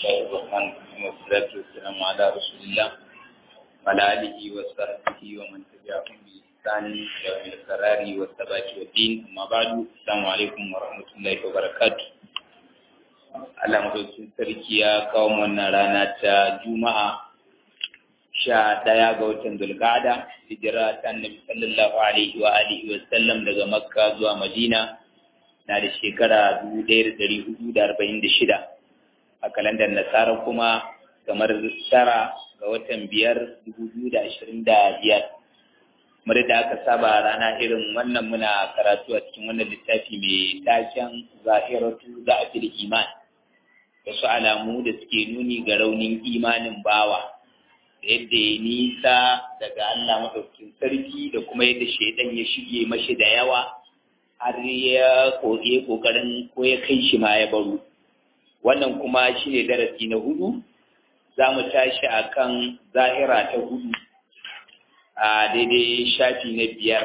الله الرحمن الرحيم والصلاة والسلام على رسول الله وعلى آله وصحبه ومن تبعهم بإحسان إلى يوم القرار والثبات والدين أما بعد السلام عليكم ورحمة الله وبركاته Allah madaukin sarki ya kawo wannan rana ta Juma'a sha ɗaya ga watan Dulqa'ada hijira ta Annabi sallallahu alaihi wa alihi wa sallam daga Makka zuwa Madina na da shekara 1446 a kalandar Nasara kuma kamar tara ga watan biyar 2025 kamar da aka saba rana irin wannan muna karatu a cikin wannan littafi mai taken zahiratu da afil iman wasu alamu da suke nuni ga raunin imanin bawa da yadda ya nisa daga Allah maɗaukin sarki da kuma yadda shaidan ya shige mashi da yawa har ya koke kokarin ko ya kai shi ma ya baro wannan kuma shi ne darasi na hudu za mu tashi a kan zahira ta hudu a daidai shafi na biyar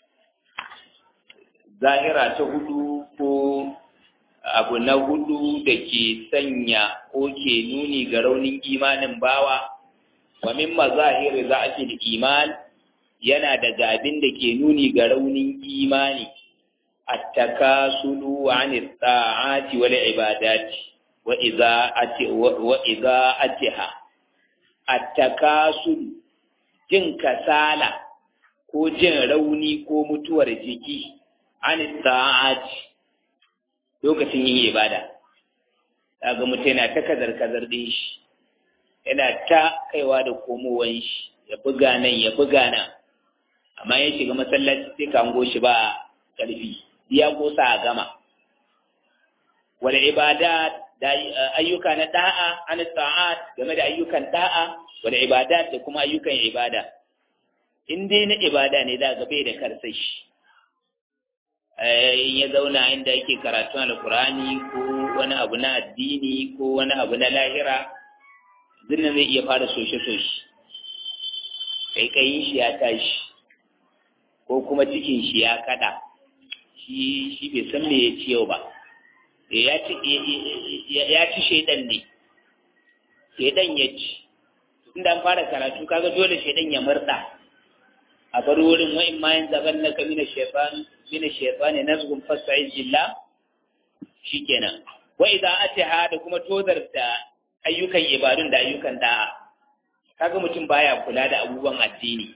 zahira ta hudu ko abu na hudu da ke sanya ko ke nuni ga raunin imanin bawa wa min mazahiri za'atil iman yana daga abin da ke nuni ga raunin imani at-takasulu 'ani at-ta'ati wal ibadati wa idha'ati wa idha'atiha at-takasulu jin kasala ko jin rauni ko mutuwar jiki 'ani at-ta'ati lokacin yin ibada daga mutum yana ta kazar-kazar ɗin shi yana ta kaiwa da komowan shi ya buga nan ya buga nan amma ya shiga masallaci sai ka hango shi ba ƙarfi ya kosa a gama wal ibada da ayyuka na da'a an ta'at game da ayyukan da'a wal ibada da kuma ayyukan ibada in dai na ibada ne za ga bai da karsashi in ya zauna inda yake karatu alkurani ko wani abu na addini ko wani abu na lahira zinnan zai iya fara soshe-soshe kaikayin shi ya tashi ko kuma cikin shi ya kada shi shi bai san me ya ci yau ba ya ci ya ci shaidan ne shaidan ya ci inda an fara karatu kaga dole shaidan ya murda a bar wurin wa'in ma yin zaban na kamina shaitan min ash-shaytani nazghun fasta'iz billah shikenan wa idza ataha da kuma tozarta ayyukan ibadun da ayyukan da'a kaga mutum baya kula da abubuwan addini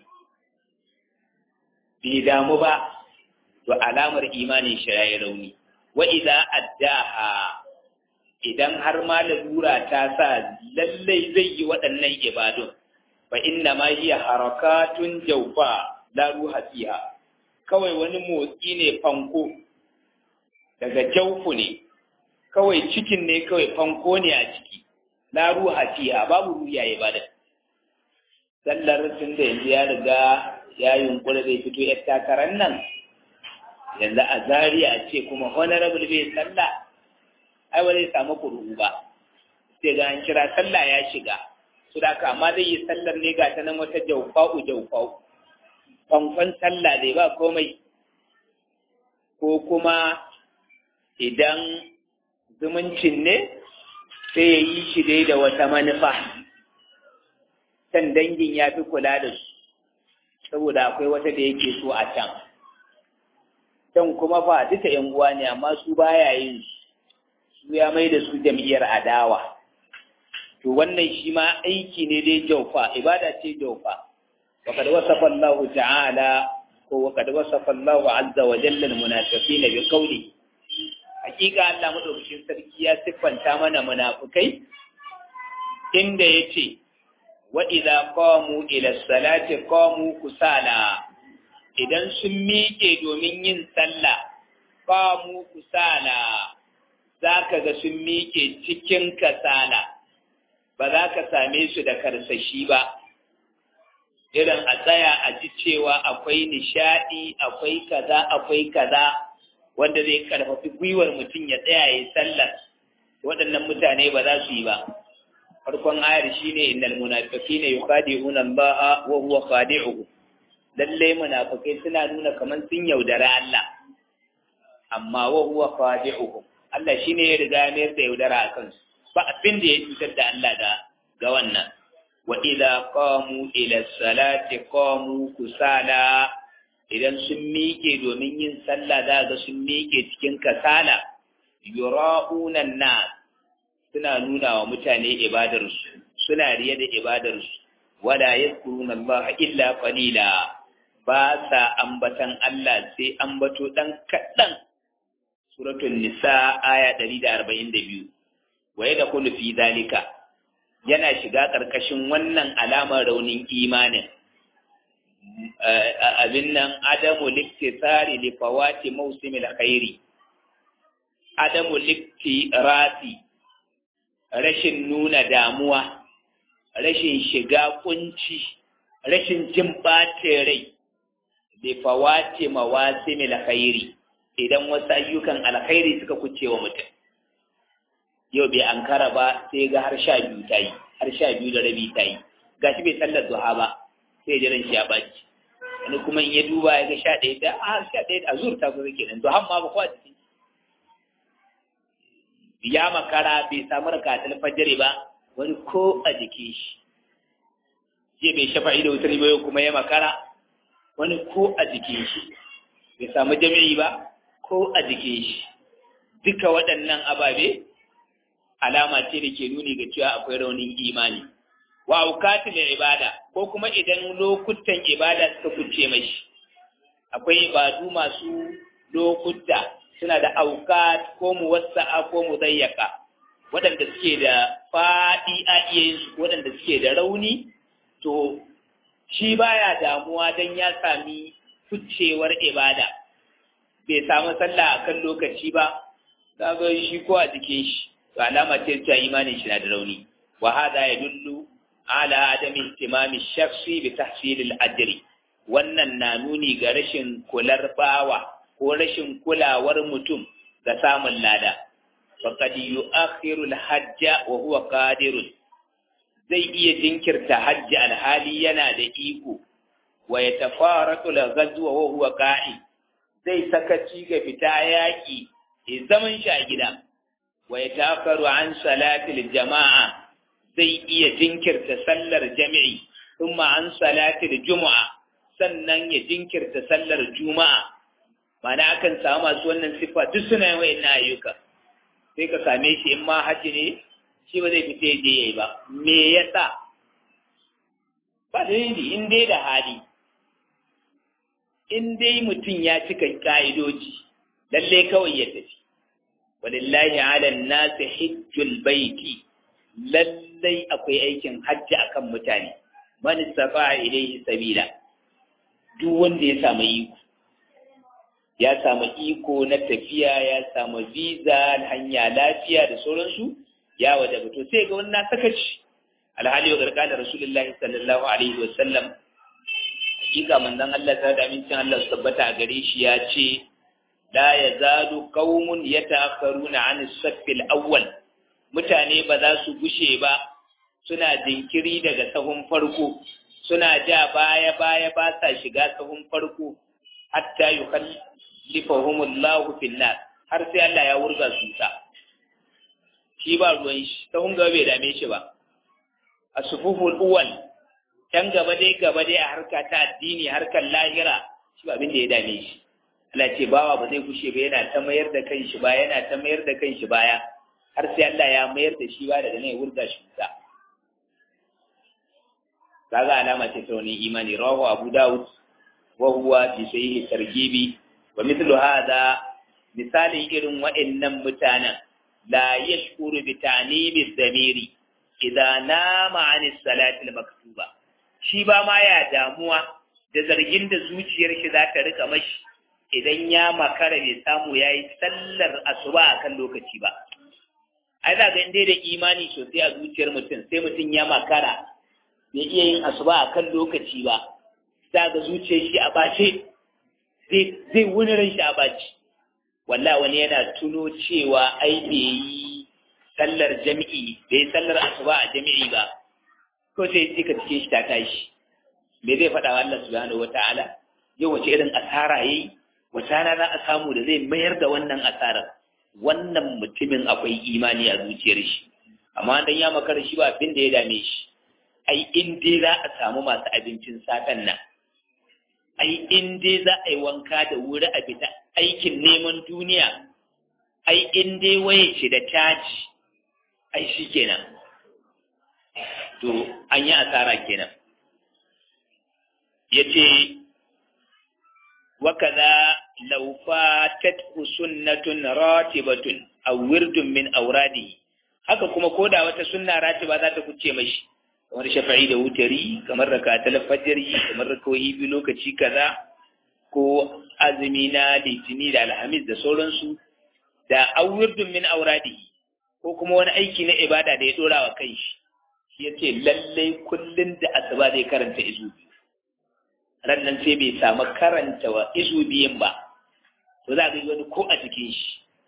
bai damu ba to alamar imanin shi yayi rauni wa idza addaha idan har ma lalura ta sa lallai zai yi waɗannan ibadun fa inna ma hiya harakatun jawfa la ruha fiha kawai wani motsi ne fanko daga jaufu ne kawai cikin ne kawai fanko ne a ciki la ruha fiha babu ruya ya bada sallar tun da yanzu ya riga ya yunkura zai fito yar takarar nan yanzu a zariya a ce kuma honorable bai sallah ai ba zai samu kuruhu ba sai ga an kira sallah ya shiga su da amma zai yi sallar ne ga ta nan wata jaufa'u jaufa'u kwankwan sallah dai ba komai ko kuma idan zumuncin ne sai ya yi shi dai da wata manufa can dangin ya fi kula da su saboda akwai wata da yake so a can can kuma fa duka yan uwa ne amma su baya yin su ya mai da su jam'iyyar adawa to wannan shi ma aiki ne dai jaufa ibada ce jaufa وقد وصف الله تعالى وقد وصف الله عز وجل المنافقين بقوله حقيقة الله مدوكين sarki ya siffanta mana munafikai inda yace wa idza qamu ila salati qamu kusala idan sun miƙe domin yin sallah qamu kusala zaka ga sun miƙe cikin kasala ba za ka same su da karsashi ba irin a tsaya a ji cewa akwai nishaɗi akwai kaza akwai kaza wanda zai karfafi gwiwar mutum ya tsaya ya sallar waɗannan mutane ba za su yi ba farkon ayar shine innal munafiqina yukhadi'una Allah wa huwa khadi'uhum lalle munafikai suna nuna kaman sun yaudara Allah amma wa huwa khadi'uhum Allah shine ya riga ya mayar da yaudara a kansu ba abin da ya cutar da Allah da ga wannan wa idza qamu ila salati qamu kusala idan sun miƙe domin yin sallah za ga sun miƙe cikin kasala yura'una nas suna nuna wa mutane ibadarsu suna riye da ibadarsu wala yadhkuruna Allah illa qalila ba sa ambatan Allah sai ambato dan kaɗan suratul nisa aya 142 wa yadkhulu fi zalika yana shiga ƙarƙashin wannan alamar raunin imanin abin nan adamu liktisari li fawati mawsimil khairi adamu liktirati rashin nuna damuwa rashin shiga kunci rashin jin ɓace rai li fawati mawasimil khairi idan wasu ayyukan alkhairi suka kuce wa mutum yau bai ankara ba sai ga har sha biyu ta yi har sha biyu da rabi ta yi gashi bai sallar duha ba sai jiran shi ya baci wani kuma in ya duba ya ga sha ɗaya da a sha ɗaya da azur ta kusa kenan duhan ma ba kwa jiki ya makara bai samu rakatul fajr ba wani ko a jikin shi je bai shafa da wutar ba kuma ya makara wani ko a jikin shi bai samu jami'i ba ko a jikin shi duka waɗannan ababe alama ce da ke nuni ga cewa akwai raunin imani wa aukatul ibada ko kuma idan lokutan ibada suka kuce mashi akwai ibadu masu lokuta suna da aukat ko muwassa'a ko mudayyaka waɗanda suke da faɗi a iya yin su waɗanda suke da rauni to shi baya damuwa dan ya sami kucewar ibada bai samu sallah akan lokaci ba kaga shi ko a jikin shi to alama ce cewa imanin shi na da rauni wa hada yadullu ala adami ihtimami shakhsi bi tahsil al-ajri wannan na nuni ga rashin kular bawa ko rashin kulawar mutum ga samun lada faqad yu'akhiru al-hajja wa huwa qadirun zai iya jinkirta hajji alhali yana da iko wa yatafaratu al-ghazwa wa huwa qa'i zai sakaci ga fita yaki zaman shi a gida wa ya takaru an salatil jama'a zai iya jinkirta sallar jami'i kuma an salatil juma'a sannan ya jinkirta sallar juma'a mana akan samu masu wannan siffa duk suna yin wa'in ayyuka sai ka same shi in ma haji ne shi ba zai fita ya je yayi ba me yasa ba dalili in dai da hali in dai mutum ya cika ka'idoji lalle kawai ya tafi walillahi ala nasi hijjul baiti lallai akwai aikin hajji akan mutane man istata ilayhi sabila duk wanda ya samu iko ya samu iko na tafiya ya samu visa hanya lafiya da sauransu ya wajaba to sai ga wannan sakaci alhali wa gargada rasulullahi sallallahu alaihi wa sallam hakika manzon Allah ta da amincin Allah su tabbata a gare shi ya ce la yazalu qaumun yata'akharuna 'an as-saff al-awwal mutane ba za su gushe ba suna jinkiri daga sahun farko suna ja baya baya ba sa shiga sahun farko hatta yukhallifahumullahu fil nar har sai Allah ya wurga su ta shi ba ruwan shi sahun gaba bai dame shi ba asufuful awwal can gaba dai gaba dai a harka ta addini harkar lahira shi ba abin da ya dame shi Allah ce bawa ba zai kushe ba yana ta mayar da kanshi ba yana ta mayar da kanshi baya har sai Allah ya mayar da shi ba daga nan ya wurga shi ta kaga alama ce ta wani imani rawahu Abu Dawud wa huwa fi sahihi targibi wa mithlu hadha misalin irin wa'annan mutanen la yashkuru bi ta'nimi dhamiri idza nama 'an salati al-maktuba shi ba ma ya damuwa da zargin da zuciyar shi za ta rika mashi idan ya makara bai samu ya yi sallar asuba a kan lokaci ba ai za ga inda da imani sosai a zuciyar mutum sai mutum ya makara bai iya yin asuba a kan lokaci ba za ga zuciyar shi a bace zai wuni ran shi a bace walla wani yana tuno cewa ai bai yi sallar jami'i bai yi sallar asuba a jami'i ba ko sai ka cikin shi ta tashi me zai faɗa wa Allah subhanahu wataala yau wace irin asara yayi wace rana za a samu da zai mayar da wannan asarar wannan mutumin akwai imani a zuciyar shi amma dan ya makara shi ba abin da ya dame shi ai in dai za a samu masu abincin satan nan ai in dai za a yi wanka da wuri a fita aikin neman duniya ai in dai waye ce da caji ai shi kenan to an yi asara kenan ya ce wakaza law fatathu sunnatun ratibatun aw wirdun min awradihi haka kuma koda wata sunna ratiba za ta kuce mashi kamar shafa'i da wutari kamar rakatul fajri kamar rakawi bi lokaci kaza ko azumi na litini da alhamis da sauransu da awirdun min awradihi ko kuma wani aiki na ibada da ya dora wa kai shi ya ce lallai kullum da asuba zai karanta izu biyu rannan sai bai samu karanta wa izu biyun ba to za ga wani ko a jikin shi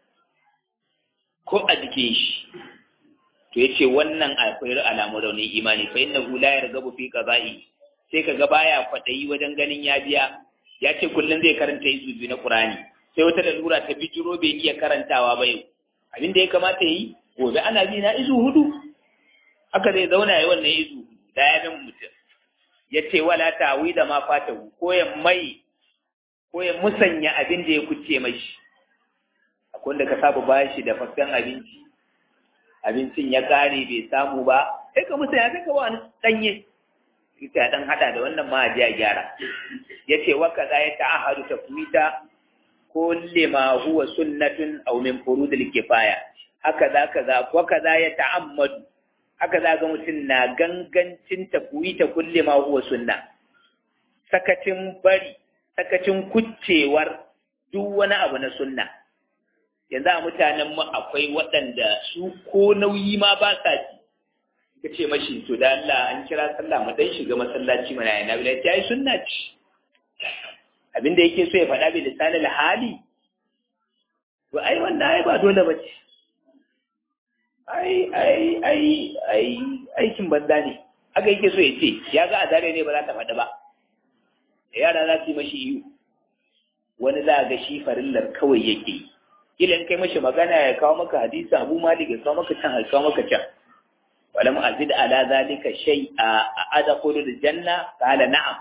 ko a jikin shi to ya ce wannan akwai alamu raunin imani fa inna la yargabu fi qada'i sai kaga baya kwadayi wajen ganin ya biya ya ce kullum zai karanta izu biyu na qur'ani sai wata lalura ta bijiro bai iya karantawa ba yau abin da ya kamata yi gobe ana bi na izu hudu haka zai zauna ya wannan izu da ya bin mutum ya ce wala tawi da ma fatahu ko ya mai ko ya musanya abin da ya kuce mashi akwai wanda ka saba bashi da fakken abinci abincin ya kare bai samu ba sai ka musanya sai ka ba wani danye ita dan hada da wannan ma a gyara ya ce wa kaza ya ta'ahadu tafwita kulli ma huwa sunnatun aw min furudil kifaya haka za kaza wa kaza ya ta'ammadu haka za ga mutum na gangancin tafuyi ta kulle ma huwa sunna sakacin bari sakacin kuccewar duk wani abu na sunna yanzu a mutanen mu akwai waɗanda su ko nauyi ma ba sa ji ka ce mashi to da Allah an kira sallah mu dan shiga masallaci mana yana bila ta yi sunna ce abinda yake so ya faɗa bi lisanil hali to ai wanda ai ba dole ba ce ai ai ai ai aikin banza ne haka yake so ya ce ya ga azare ne ba za ta faɗi ba da yara za su yi mashi iyo wani za a ga shi farillar kawai yake yi kila in kai mashi magana ya kawo maka hadisi abu malik ya kawo maka can ya kawo maka can walam azid ala zalika shay'a a adkhulu aljanna qala na'am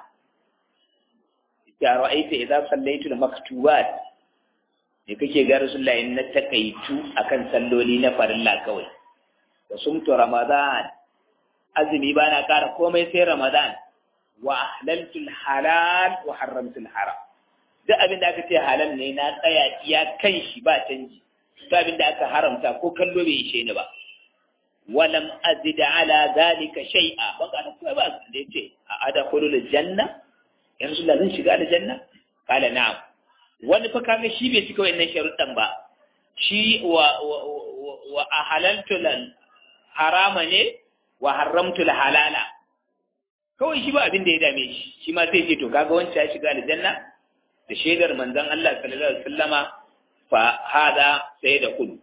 ya ra'aita idza sallaitu al-maktubat me kake ga rasulullahi in na takaitu akan salloli na farilla kawai da sumtu ramadan azumi ba na ƙara komai sai ramadan wa ahlaltu halal wa haramtu haram duk abin da aka ce halal ne na tsaya iya kan shi ba canji duk abin da aka haramta ko kallo bai ishe ni ba walam azid ala zalika shay'a ban ka komai ba da yace a adkhulul janna ya rasulullah zan shiga aljanna qala na'am wani fa kaga shi bai cika wannan sharuɗan ba shi wa wa ahalaltu lal harama ne wa haramtu al halala kawai shi ba abin da ya dame shi shi ma sai ce to kaga wancan ya shiga aljanna da shaidar manzon Allah sallallahu alaihi wasallama fa hada sai da kudu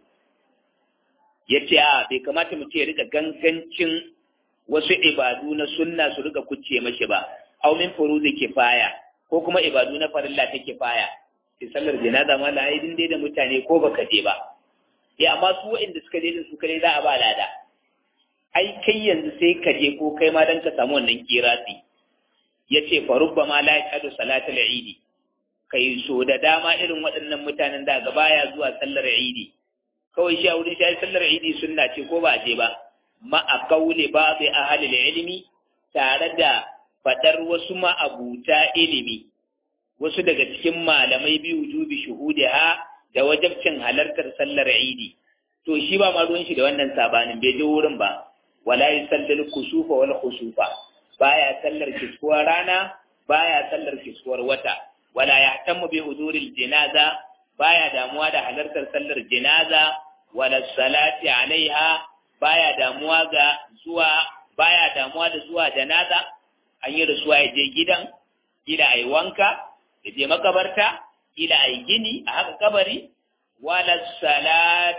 yace a bai kamata mu ce ya rika gangancin wasu ibadu na sunna su rika kucce mashi ba aw min furuzi kifaya ko kuma ibadu na farilla ta kifaya sai sallar janaza ma la aidin dai da mutane ko baka je ba eh amma su waɗanda suka je din su kare za a ba lada ai kai yanzu sai ka je ko kai ma dan ka samu wannan kirasi yace fa rubbama la yashhadu salatul eid kai so da dama irin waɗannan mutanen da ga baya zuwa sallar eid kawai shi a wurin shi sallar eid sunna ce ko ba a je ba ma a kauli ba bi ahli ilmi tare da fadar wasu ma'abuta ilimi wasu daga cikin malamai biyu wujubi shuhudiha da wajabcin halartar sallar idi to shi ba ma ruwan shi da wannan sabanin bai je wurin ba wala yusallil kusufa wal khusufa baya sallar kiskuwar rana baya sallar kiskuwar wata wala yahtammu bi huduril janaza baya damuwa da halartar sallar janaza wala salati alaiha baya damuwa ga zuwa baya damuwa da zuwa janaza an yi rasuwa ya je gidan gida ai wanka ya je makabarta ila ai gini a haka kabari wala salat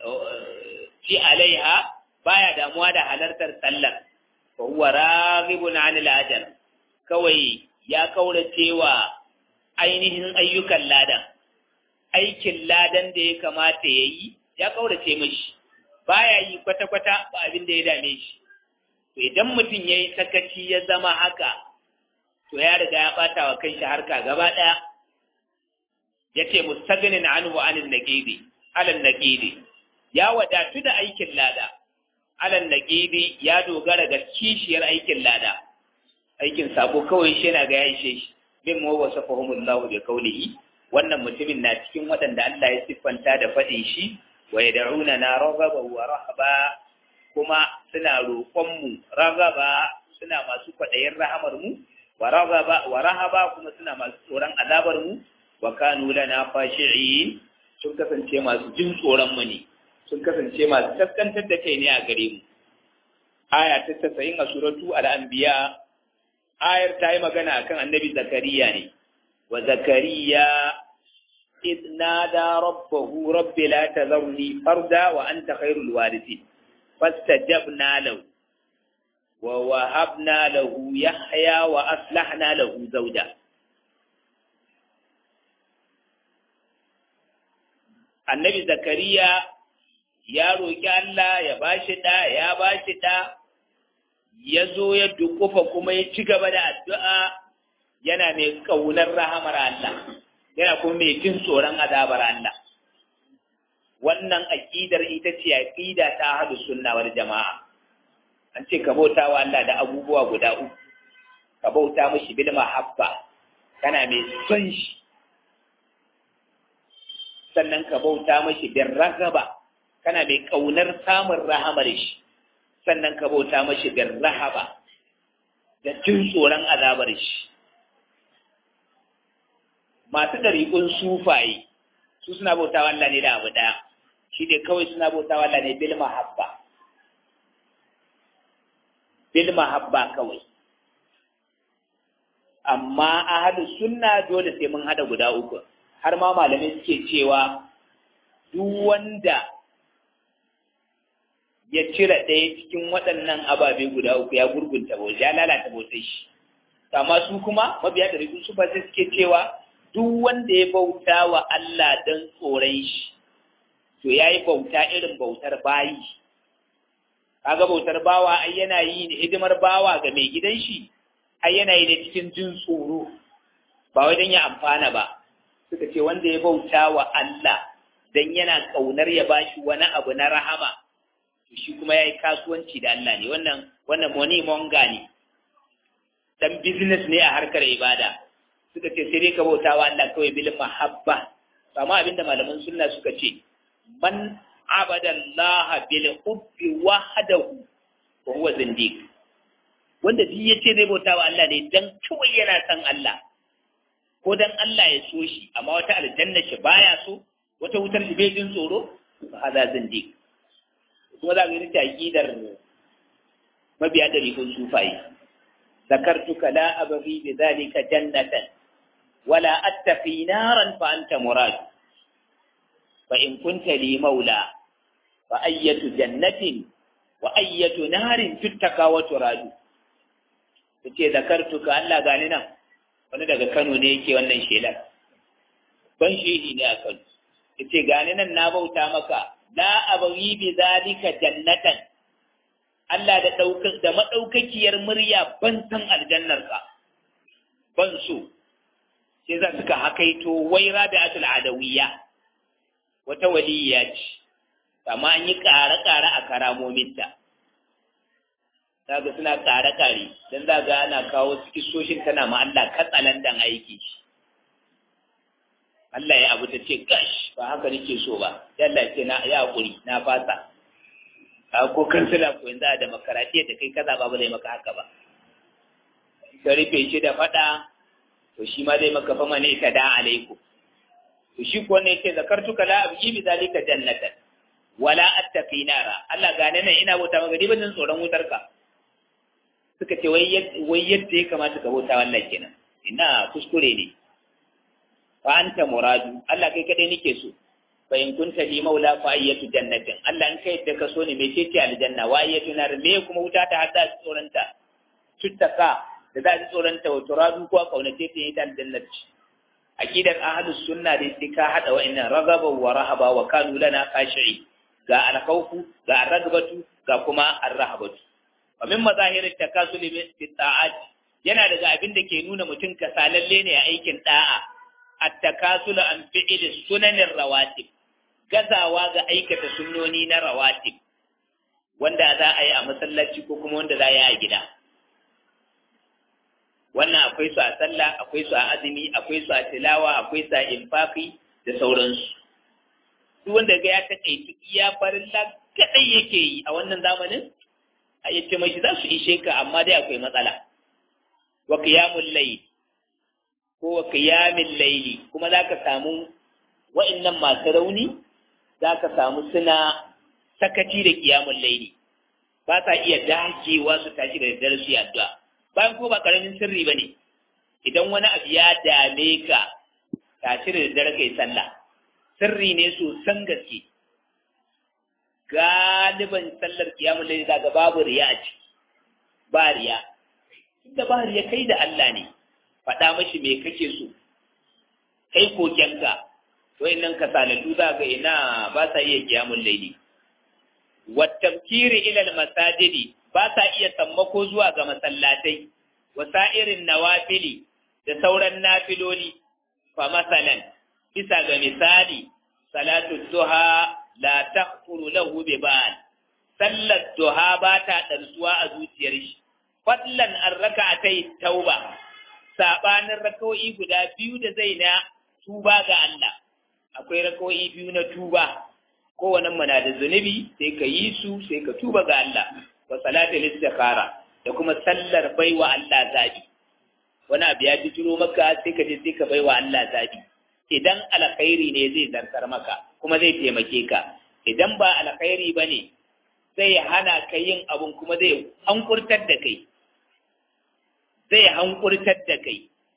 fi alaiha baya damuwa da halartar sallar fa huwa raghibun anil ajr kawai ya kaurace wa ainihin ayyukan ladan aikin ladan da ya kamata yayi ya kaurace mishi baya yi kwata-kwata ba abin da ya dame shi to idan mutum ya yi sakaci ya zama haka to ya riga ya ɓata wa kanshi harka gaba ɗaya ya ce mustagnin anhu anil naqidi alal naqidi ya wadatu da aikin lada alal naqidi ya dogara ga kishiyar aikin lada aikin sabo kawai shi yana ga ya ishe shi min mu wasafahumullahu bi qawlihi wannan mutumin na cikin waɗanda Allah ya siffanta da faɗin shi wa yad'una na raghaba wa rahaba kuma suna roƙon mu raghaba suna masu kwaɗayin rahamar mu wa raghaba wa rahaba kuma suna masu tsoron azabar mu wa kanu lana fashi'in sun kasance masu jin tsoron mu ne sun kasance masu kaskantar da kai ne a gare mu aya ta 90 a suratu al-anbiya ayar ta yi magana akan annabi zakariya ne wa zakariya إذ نادى ربه رب لا تذرني فردا وأنت خير الوارثين فاستجبنا له ووهبنا له يحيى وأصلحنا له زوجا annabi zakariya ya roƙi Allah ya bashi ɗa ya bashi ɗa ya zo ya dukufa kuma ya ci gaba da addu'a yana mai ƙaunar rahamar Allah yana kuma mai jin tsoron azabar Allah wannan aƙidar ita ce aƙida ta hadu sunna wal jama'a an ce ka bauta wa Allah da abubuwa guda uku ka bauta mashi bil mahabba kana mai son shi sannan ka bauta mashi bin ragaba kana mai ƙaunar samun rahamar shi sannan ka bauta mashi bin rahaba da jin tsoron azabar shi masu ɗariƙun sufaye su suna bauta Allah ne da abu ɗaya shi ne kawai suna bauta Allah ne bil mahabba bil mahabba kawai amma ahadu sunna dole sai mun hada guda uku har ma malamai suke cewa duk wanda ya cire ɗaya cikin waɗannan ababe guda uku ya gurgunta bauta ya lalata bautar shi amma su kuma mabiya da rikun su ba sai suke cewa duk wanda ya bauta wa Allah don tsoron shi to ya yi bauta irin bautar bayi kaga bautar bawa ai yana yi ne hidimar bawa ga mai gidan shi ai yana yi ne cikin jin tsoro ba wai don ya amfana ba suka ce wanda ya bauta wa Allah don yana ƙaunar ya bashi wani abu na rahama to shi kuma ya yi kasuwanci da Allah ne wannan wannan money monga ne dan business ne a harkar ibada suka ce sai dai ka bauta wa Allah kawai bil mahabba amma abinda malaman sunna suka ce man abada Allah bil hubbi wahdahu wa huwa zindiq wanda duk yace zai bauta wa Allah ne dan kawai yana san Allah ko dan Allah ya so shi amma wata aljanna shi baya so wata wutar shi bai jin tsoro fa hada zindiq kuma za ka yi aqidar mabiya da rikun sufayi ذكرتك لا أبغي بذلك جنة ولا أتقي نارا فأنت مراد فإن كنت لي مولى فأية جنة وأية نار تتقى وتراد ce zakartuka Allah gani nan wani daga Kano ne yake wannan shelar ban shehi ne a Kano yace gani nan na bauta maka la abghi bi zalika jannatan Allah da daukar da madaukakiyar murya ban san aljannarka ban so sai za suka hakaito wai rabi'atul adawiyya wata waliyya ce amma an yi ƙare-ƙare a karamominta zaga suna ƙare-ƙare don zaga ana kawo kisoshin tana ma Allah katsalandan aiki Allah ya abu ta ce gash ba haka nake so ba yalla ce na ya hakuri na fasa ko kansila ko yanzu a demokaratiyya da kai kaza ba ba zai maka haka ba ka rufe shi da faɗa to shi ma zai maka fama ne ta da alaikum to shi ko ne ce zakartuka la abji bi zalika jannatan wala attaqi nara Allah gane nan ina bauta maka ban jin tsoron wutar ka suka ce wai wai yadda ya kamata ka bauta wallahi kenan ina kuskure ne fa anta muradu Allah kai kadai nake so fa in kunta li maula fa ayyatu jannatin Allah in kai da ka so ne me ce aljanna wa ayyatu nar me kuma wuta ta hada tsoronta tuttaka da za a tsoronta wa turadu ko kaunace ta yi ta aljannat aqidar ahlus sunna dai sai ka hada wa'annan ragaba wa rahaba wa kanu lana khashi'i ga alkhawfu ga arragbatu ga kuma arrahabatu wa min mazahirit takasuli fi ta'at yana daga abin da ke nuna mutum kasalalle ne a aikin da'a at-takasul an fi'il sunanin rawatib gazawa ga aikata sunnoni na rawatib wanda za a yi a masallaci ko kuma wanda za a yi a gida wannan akwai su a sallah akwai su a azumi akwai su a tilawa akwai su a infaqi da sauransu duk wanda ga ya takaici iya farin kadai yake yi a wannan zamanin a yace mai za su ishe ka amma dai akwai matsala wa qiyamul layl ko wa qiyamil layli kuma zaka samu wa'annan masu rauni zaka samu suna sakaci da qiyamul layli ba sa iya dakewa su tashi da daddare su addu'a bayan ko ba karamin sirri bane idan wani abu ya dame ka tashi da daddare kai sallah sirri ne sosan gaske galiban sallar kiyamun laili daga babu riya a ciki ba riya inda ba riya kai da Allah ne faɗa mashi me kake so kai kokenka wayannan kasalatu za ga ina ba sa iya kiyamun laili wa tafkiri ila masajidi ba sa iya sammako zuwa ga masallatai wa sa'irin nawafili da sauran nafiloli fa masalan bisa ga misali salatu duha la taqulu lahu bi ba'al sallat duha ba ta darsuwa a zuciyar shi fadlan an raka'atai tauba sabanin raka'o'i guda biyu da zai na tuba ga Allah akwai raka'o'i biyu na tuba kowanne mana da zunubi sai ka yi su sai ka tuba ga Allah wa salatul istikhara da kuma sallar baiwa Allah zabi wani abu ya bijiro maka sai ka je sai ka baiwa Allah zabi idan alkhairi ne zai zartar maka kuma zai taimake ka idan ba alkhairi ba ne zai hana ka yin abun kuma zai hankurtar da kai zai hankurtar da kai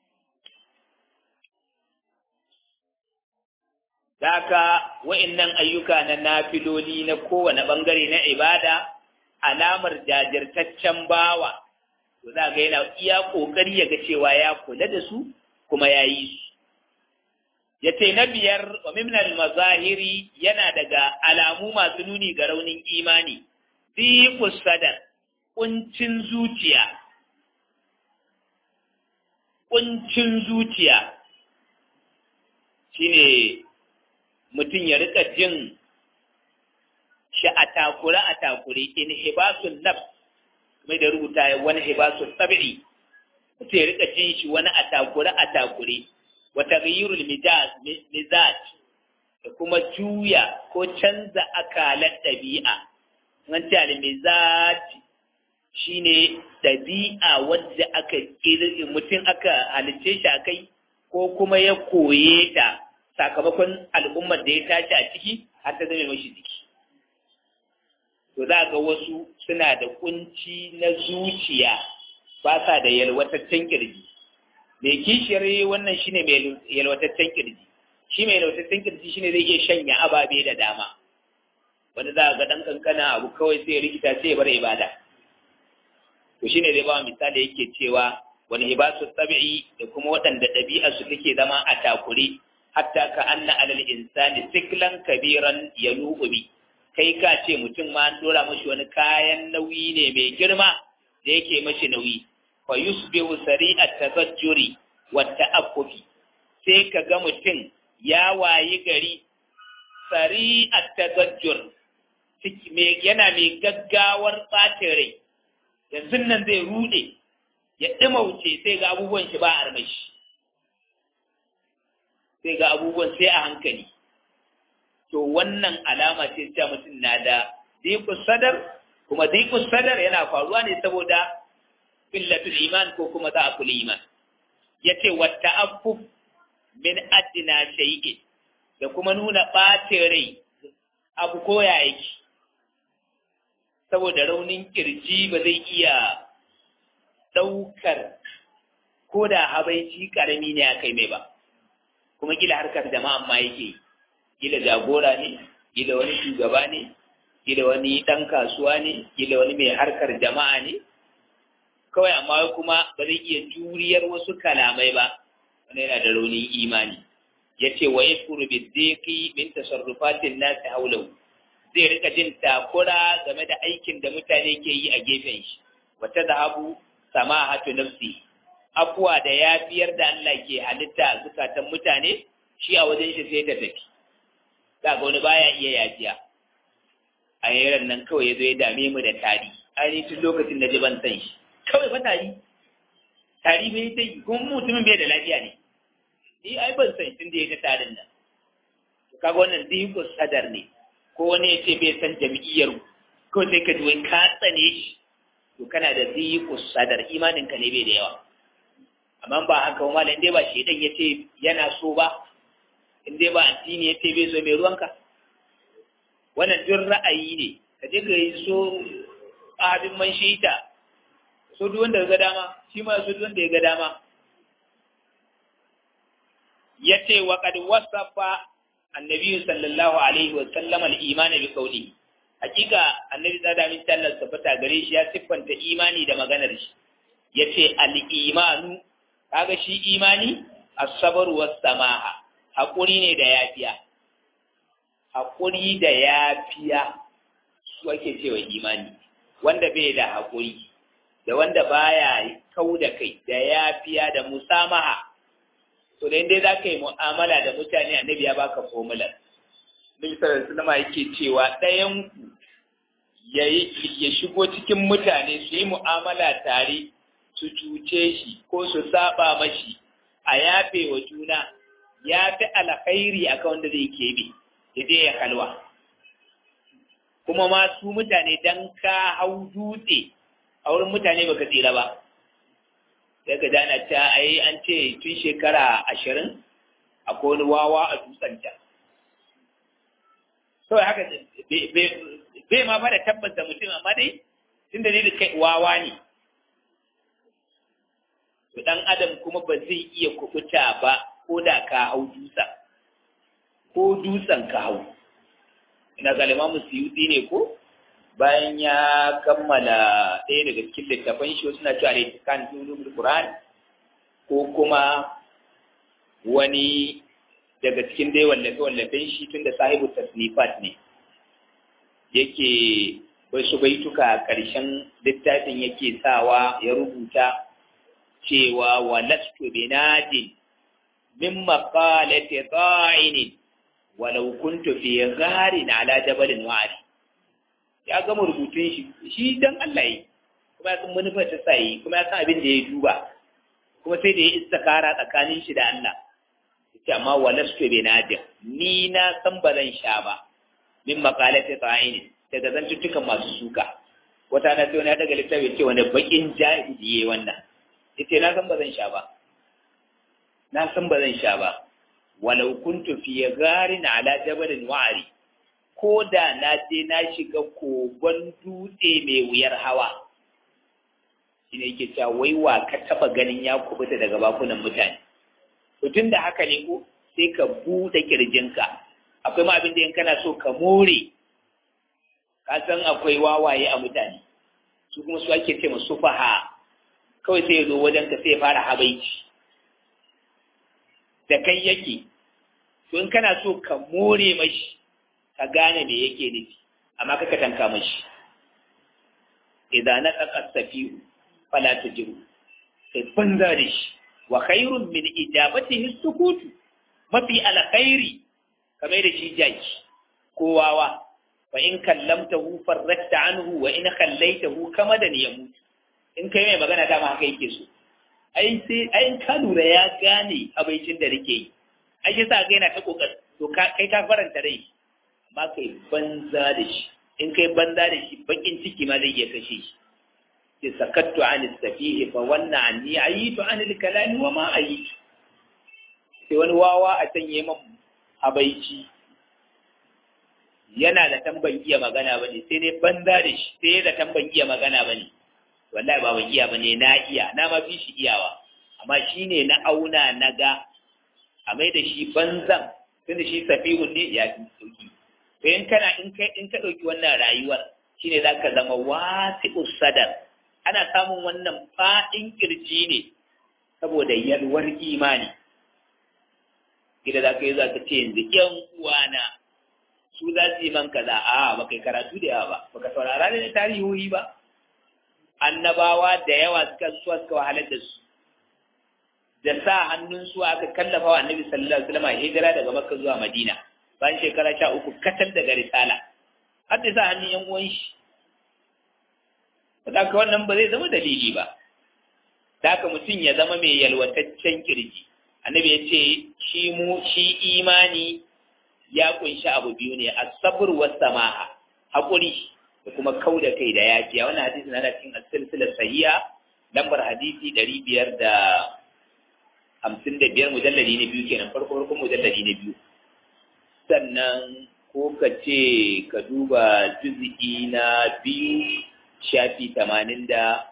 Daka wa'innan ayyuka na nafiloli na kowane ɓangare na ibada alamar jajirtaccen bawa to za ga yana iya ƙoƙari ya ga cewa ya kula da su kuma ya yi su ya ce na biyar wa mimnal mazahiri yana daga alamu masu nuni ga raunin imani dhiqus sadar kuncin zuciya kuncin zuciya shine mutum ya rika jin shi a takure a takure in hibasun nafs mai da rubuta wani hibasun tabi'i mutum ya rika jin shi wani a takure a takure wa taghyirul mizaj da kuma juya ko canza akalar ɗabi'a an ce al-mizaj shine ɗabi'a wadda aka kirki mutum aka halicce shi akai ko kuma ya koye ta sakamakon al'ummar da ya tashi a ciki har ta zama mashi jiki to za ga wasu suna da kunci na zuciya ba sa da yalwataccen kirji mai kishiyar wannan shine mai yalwataccen kirji shi mai yalwataccen kirji shine zai iya shanya ababe da dama wanda za ga dan kankana abu kawai sai ya rikita sai ya bar ibada to shine zai ba misali yake cewa wani hibasu tabi'i da kuma waɗanda ɗabi'a su take zama a takure hatta ka anna alal insani siklan kabiran yanu'u bi kai ka ce mutum ma an dora mashi wani kayan nauyi ne mai girma da yake mashi nauyi fa yusbihu sari'at tazajjuri wa ta'affufi sai ka ga mutum ya wayi gari sari'at tazajjur yana mai gaggawar ɓacin rai yanzu nan zai rude ya ɗimauce sai ga abubuwan shi ba armashi sai ga abubuwan sai a hankali to wannan alama ce cewa mutum na da dikus sadar kuma dikus sadar yana faruwa ne saboda illatul iman ko kuma za'aful iman yace wa ta'affuf min adna shay'in da kuma nuna ɓacin rai abu koya yake saboda raunin kirji ba zai iya ɗaukar ko da habaici ƙarami ne a kai mai ba kuma gila harkar jama'a ma yake gila jagora ne gila wani shugaba ne gila wani ɗan kasuwa ne gila wani mai harkar jama'a ne kawai amma kuma ba zai iya juriyar wasu kalamai ba wani yana da raunin imani ya ce wa yashkuru bi dhiki min tasarrufatin nasi haulahu zai rika jin takura game da aikin da mutane ke yi a gefen shi wata zahabu samahatu nafsi afuwa da yafiyar da Allah ke halitta a zukatan mutane shi a wajen shi sai ta tafi za ga wani baya iya yafiya a yaran nan kawai ya zo ya dame mu da tari ainihin tun lokacin da ji ban san shi kawai fa tari tari bai ta yi kuma mutumin bai da lafiya ne ni ai ban san tun da ya ta tarin nan kaga wannan diko sadar ne ko wani ya ce bai san jam'iyyar ko sai ka ji wai ka tsane shi to kana da diko sadar imanin ka ne bai da yawa amma ba haka kuma in dai ba shedan ya ce yana so ba in dai ba addini ya ce bai so mai ruwanka wannan duk ra'ayi ne ka je ka yi so abin man shita so duk wanda ga dama shi ma so duk wanda ya ga dama yace wa qad wasafa annabi sallallahu alaihi wa sallam al-iman bi qawli hakika annabi da min tallar safata gare shi ya siffanta imani da maganar shi yace al-imanu kaga shi imani as-sabr was-samaha hakuri ne da yafiya hakuri da yafiya su ake cewa imani wanda bai da hakuri da wanda baya kau da kai da yafiya da musamaha to da dai za ka yi mu'amala da mutane annabi ya baka formular Nabi sallallahu alaihi yake cewa ɗayan ku ya shigo cikin mutane su yi mu'amala tare su cuce shi ko su saba mashi a yafe wa juna ya fi alkhairi akan wanda zai kebe ya je ya kalwa kuma ma su mutane dan ka hau dutse a wurin mutane baka tsira ba sai ka dana ta ai an ce tun shekara ashirin akwai wani wawa a dutsanta kawai haka bai ma fara tabbas da mutum amma dai tun da da kai wawa ne to dan adam kuma ba zai iya kubuta ba ko da ka hau dutsen ko dutsen ka hau ina galima musiyudi ne ko bayan ya kammala ɗaya daga cikin littafan shi suna cewa littafan ulumul Qur'an ko kuma wani daga cikin dai wallafe wallafen shi tunda sahibu tasnifat ne yake bai su baituka ƙarshen littafin yake sawa ya rubuta cewa walastu binadin min maqalati ta'inin walau kuntu fi gharin ala jabalin wa'ari ya gama rubutun shi shi dan Allah yi kuma ya san manufar ta sai kuma ya san abin da ya duba kuma sai da ya istikara tsakanin shi da Allah yace amma walastu bi nadir ni na san ba zan sha ba min maqalati ta'ini daga zantuttukan masu suka wata na sai wani ya daga littafi ce wani bakin jahili yayi wannan yace na san ba zan sha ba na san ba zan sha ba walau kuntu fi gharin ala jabalin wa'ari ko da na je na shiga kogon dutse mai wuyar hawa shi ne yake cewa wai wa ka taba ganin ya kubuta daga bakunan mutane to tun da haka ne ko sai ka buɗe kirjinka akwai ma abin da in kana so ka more ka san akwai wawaye a mutane su kuma su ake ce masu faha kawai sai ya zo wajen ka sai ya fara habaici da kai yake to in kana so ka more mashi ka gane me yake nufi amma kaka tanka mashi idza naqa safihu fala tujibu sai banza da shi wa khairun min ijabatihi sukutu mafi alkhairi kamar da shi jaki ko wawa fa in kallamtahu farrakta anhu wa in khallaitahu kamadan yamut in kai mai magana dama haka yake so ai sai ai ka lura ya gane abincin da nake yi ai yasa ga yana ta kokari to kai ka faranta rai amma kai banza da shi in kai banza da shi bakin ciki ma zai iya kashe shi sai sakattu an safihi fa wannan anni ayitu an kalami wa ma ayitu sai wani wawa a can yi man habaici yana da tamban iya magana ba ne sai dai banza da shi sai da tamban iya magana ba ne wallahi ba ban iya ba ne na iya na ma fi shi iyawa amma shi ne na auna na ga a mai da shi banzan tunda shi safihun ne ya fi sauki to in kana in kai in ka ɗauki wannan rayuwar shine za ka zama wasi'us sadar ana samun wannan faɗin kirji ne saboda yalwar imani idan za ka yi za ka ce yanzu ‘yan uwana su za su yi man kaza a ba kai karatu da yawa ba baka saurara da tarihohi ba annabawa da yawa suka suwa suka wahalar da su da sa hannun su aka kallafa wa annabi sallallahu alaihi wasallam hijira daga makka zuwa madina bayan shekara sha uku katal daga risala har da sa hannun yan uwan shi saboda wannan ba zai zama dalili ba da haka mutum ya zama mai yalwataccen kirji annabi ya ce shi mu shi imani ya kunshi abu biyu ne as-sabr was samaha hakuri da kuma kauda kai da yafiya wannan hadisi na cikin as-silsilah sahiha lambar hadisi 555 mujalladi ne biyu kenan farko farko mujalladi ne biyu sannan ko ka ce ka duba juz'i na biyu shafi 86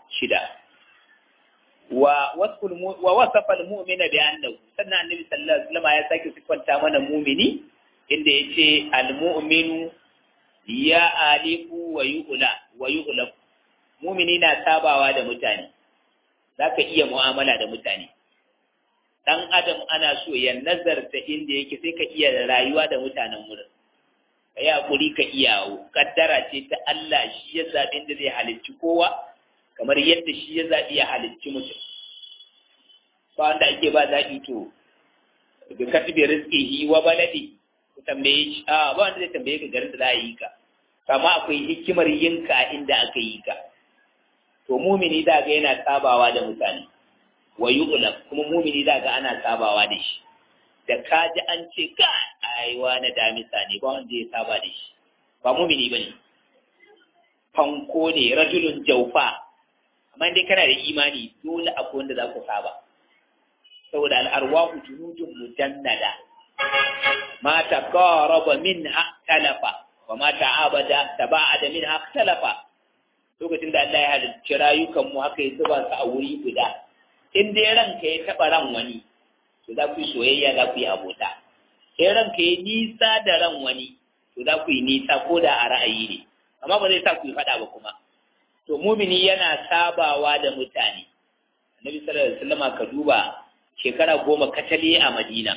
wa wasful wa wasafa al-mu'mina bi annahu sannan annabi sallallahu alaihi wasallam ya sake sifanta mana mu'mini inda yace al-mu'minu ya alifu wa yu'la wa yu'la mu'mini na sabawa da mutane zaka iya mu'amala da mutane dan adam ana so ya nazarta inda yake sai ka iya rayuwa da mutanen wurin kai hakuri ka iya kaddara ce ta Allah shi ya zabi inda zai halicci kowa kamar yadda shi ya zaɓi ya halicci mutum ba wanda ake ba zaɓi to bi kasbi rizqihi wa baladi ku tambaye shi a ba wanda zai tambaye ka garin da za a yi ka kama akwai hikimar yin ka inda aka yi ka to mumini da ga yana sabawa da mutane wa yu'lam kuma mumini da ga ana sabawa da shi da ka ji an ce ka aiwa na damisa ne ba wanda ya saba da shi ba mumini bane fanko ne rajulun jaufa amma dai kana da imani dole akwai wanda za ku saba saboda al'arwahu junudun mujannada ma taqaraba minha talafa wa ma ta'abada taba'ada minha talafa lokacin da Allah ya halicci rayukan mu haka ya zuba su a wuri guda in dai ranka ya taba ran wani to za ku yi soyayya za ku yi abota in ranka ya nisa da ran wani to za ku yi nisa ko da a ra'ayi ne amma ba zai sa ku yi faɗa ba kuma to mumini yana sabawa da mutane annabi sallallahu alaihi wasallam ka duba shekara goma katale a madina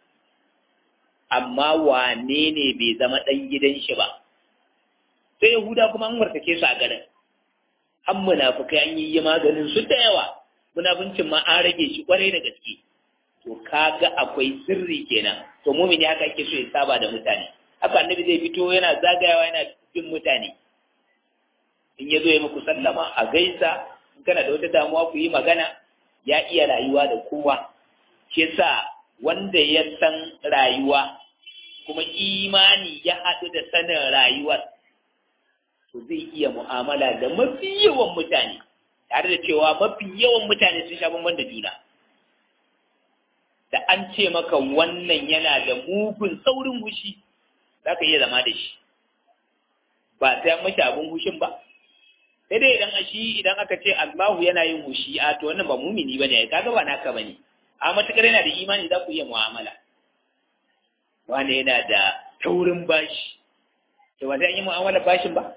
amma wane ne bai zama ɗan gidan shi ba sai yahuda kuma an wartake su a garin an munafukai an yi maganin su da yawa munafuncin ma an rage shi kwarai da gaske to kaga akwai sirri kenan to mumini haka ake so ya saba da mutane haka annabi zai fito yana zagayawa yana bin mutane in ya zo ya muku sallama a gaisa in kana da wata damuwa ku yi magana ya iya rayuwa da kowa shi yasa wanda ya san rayuwa kuma imani ya haɗu da sanin rayuwar to zai iya mu'amala da mafi yawan mutane tare da cewa mafi yawan mutane sun sha bamban da juna da an ce maka wannan yana da mugun saurin hushi za ka iya zama da shi ba sai an mashi abin hushin ba sai dai idan shi idan aka ce Allahu yana yin hushi a to wannan ba mumini bane ai kaga ba naka bane a matakar yana da imani za ku iya mu'amala wani yana da taurin bashi to ba sai an yi mu'amala bashin ba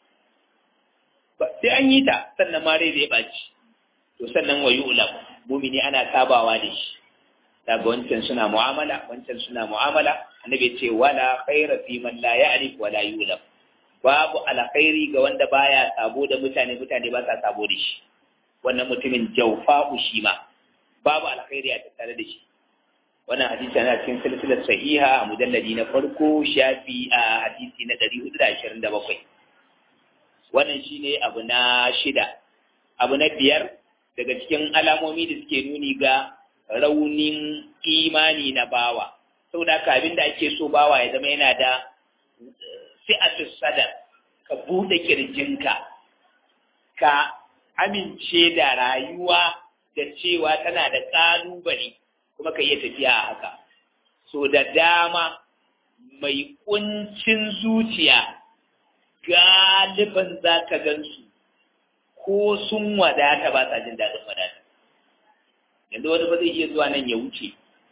sai an yi ta sannan ma rai zai baci to sannan wa yu'lam mumini ana sabawa da shi daga wancan suna mu'amala wancan suna mu'amala annabi ya ce wala khaira fi man la ya'rif wala yu'lam babu alkhairi ga wanda baya sabo da mutane mutane ba sa sabo da shi wannan mutumin jawfa'u shi ma babu alkhairi a tattare da shi wannan hadisi yana cikin silsilar sahiha a mujalladi na farko shafi a hadisi na 427 wannan shine abu na shida abu na biyar daga cikin alamomi da suke nuni ga raunin imani na bawa saboda haka abin da ake so bawa ya zama yana da fi'atus sadar ka bude kirjinka ka amince da rayuwa da cewa tana da ƙalubale kuma ka iya tafiya a haka so da dama mai kuncin zuciya galiban za ka gansu ko sun wadata ba sa jin daɗin wadata yanzu wani ba zai iya zuwa nan ya wuce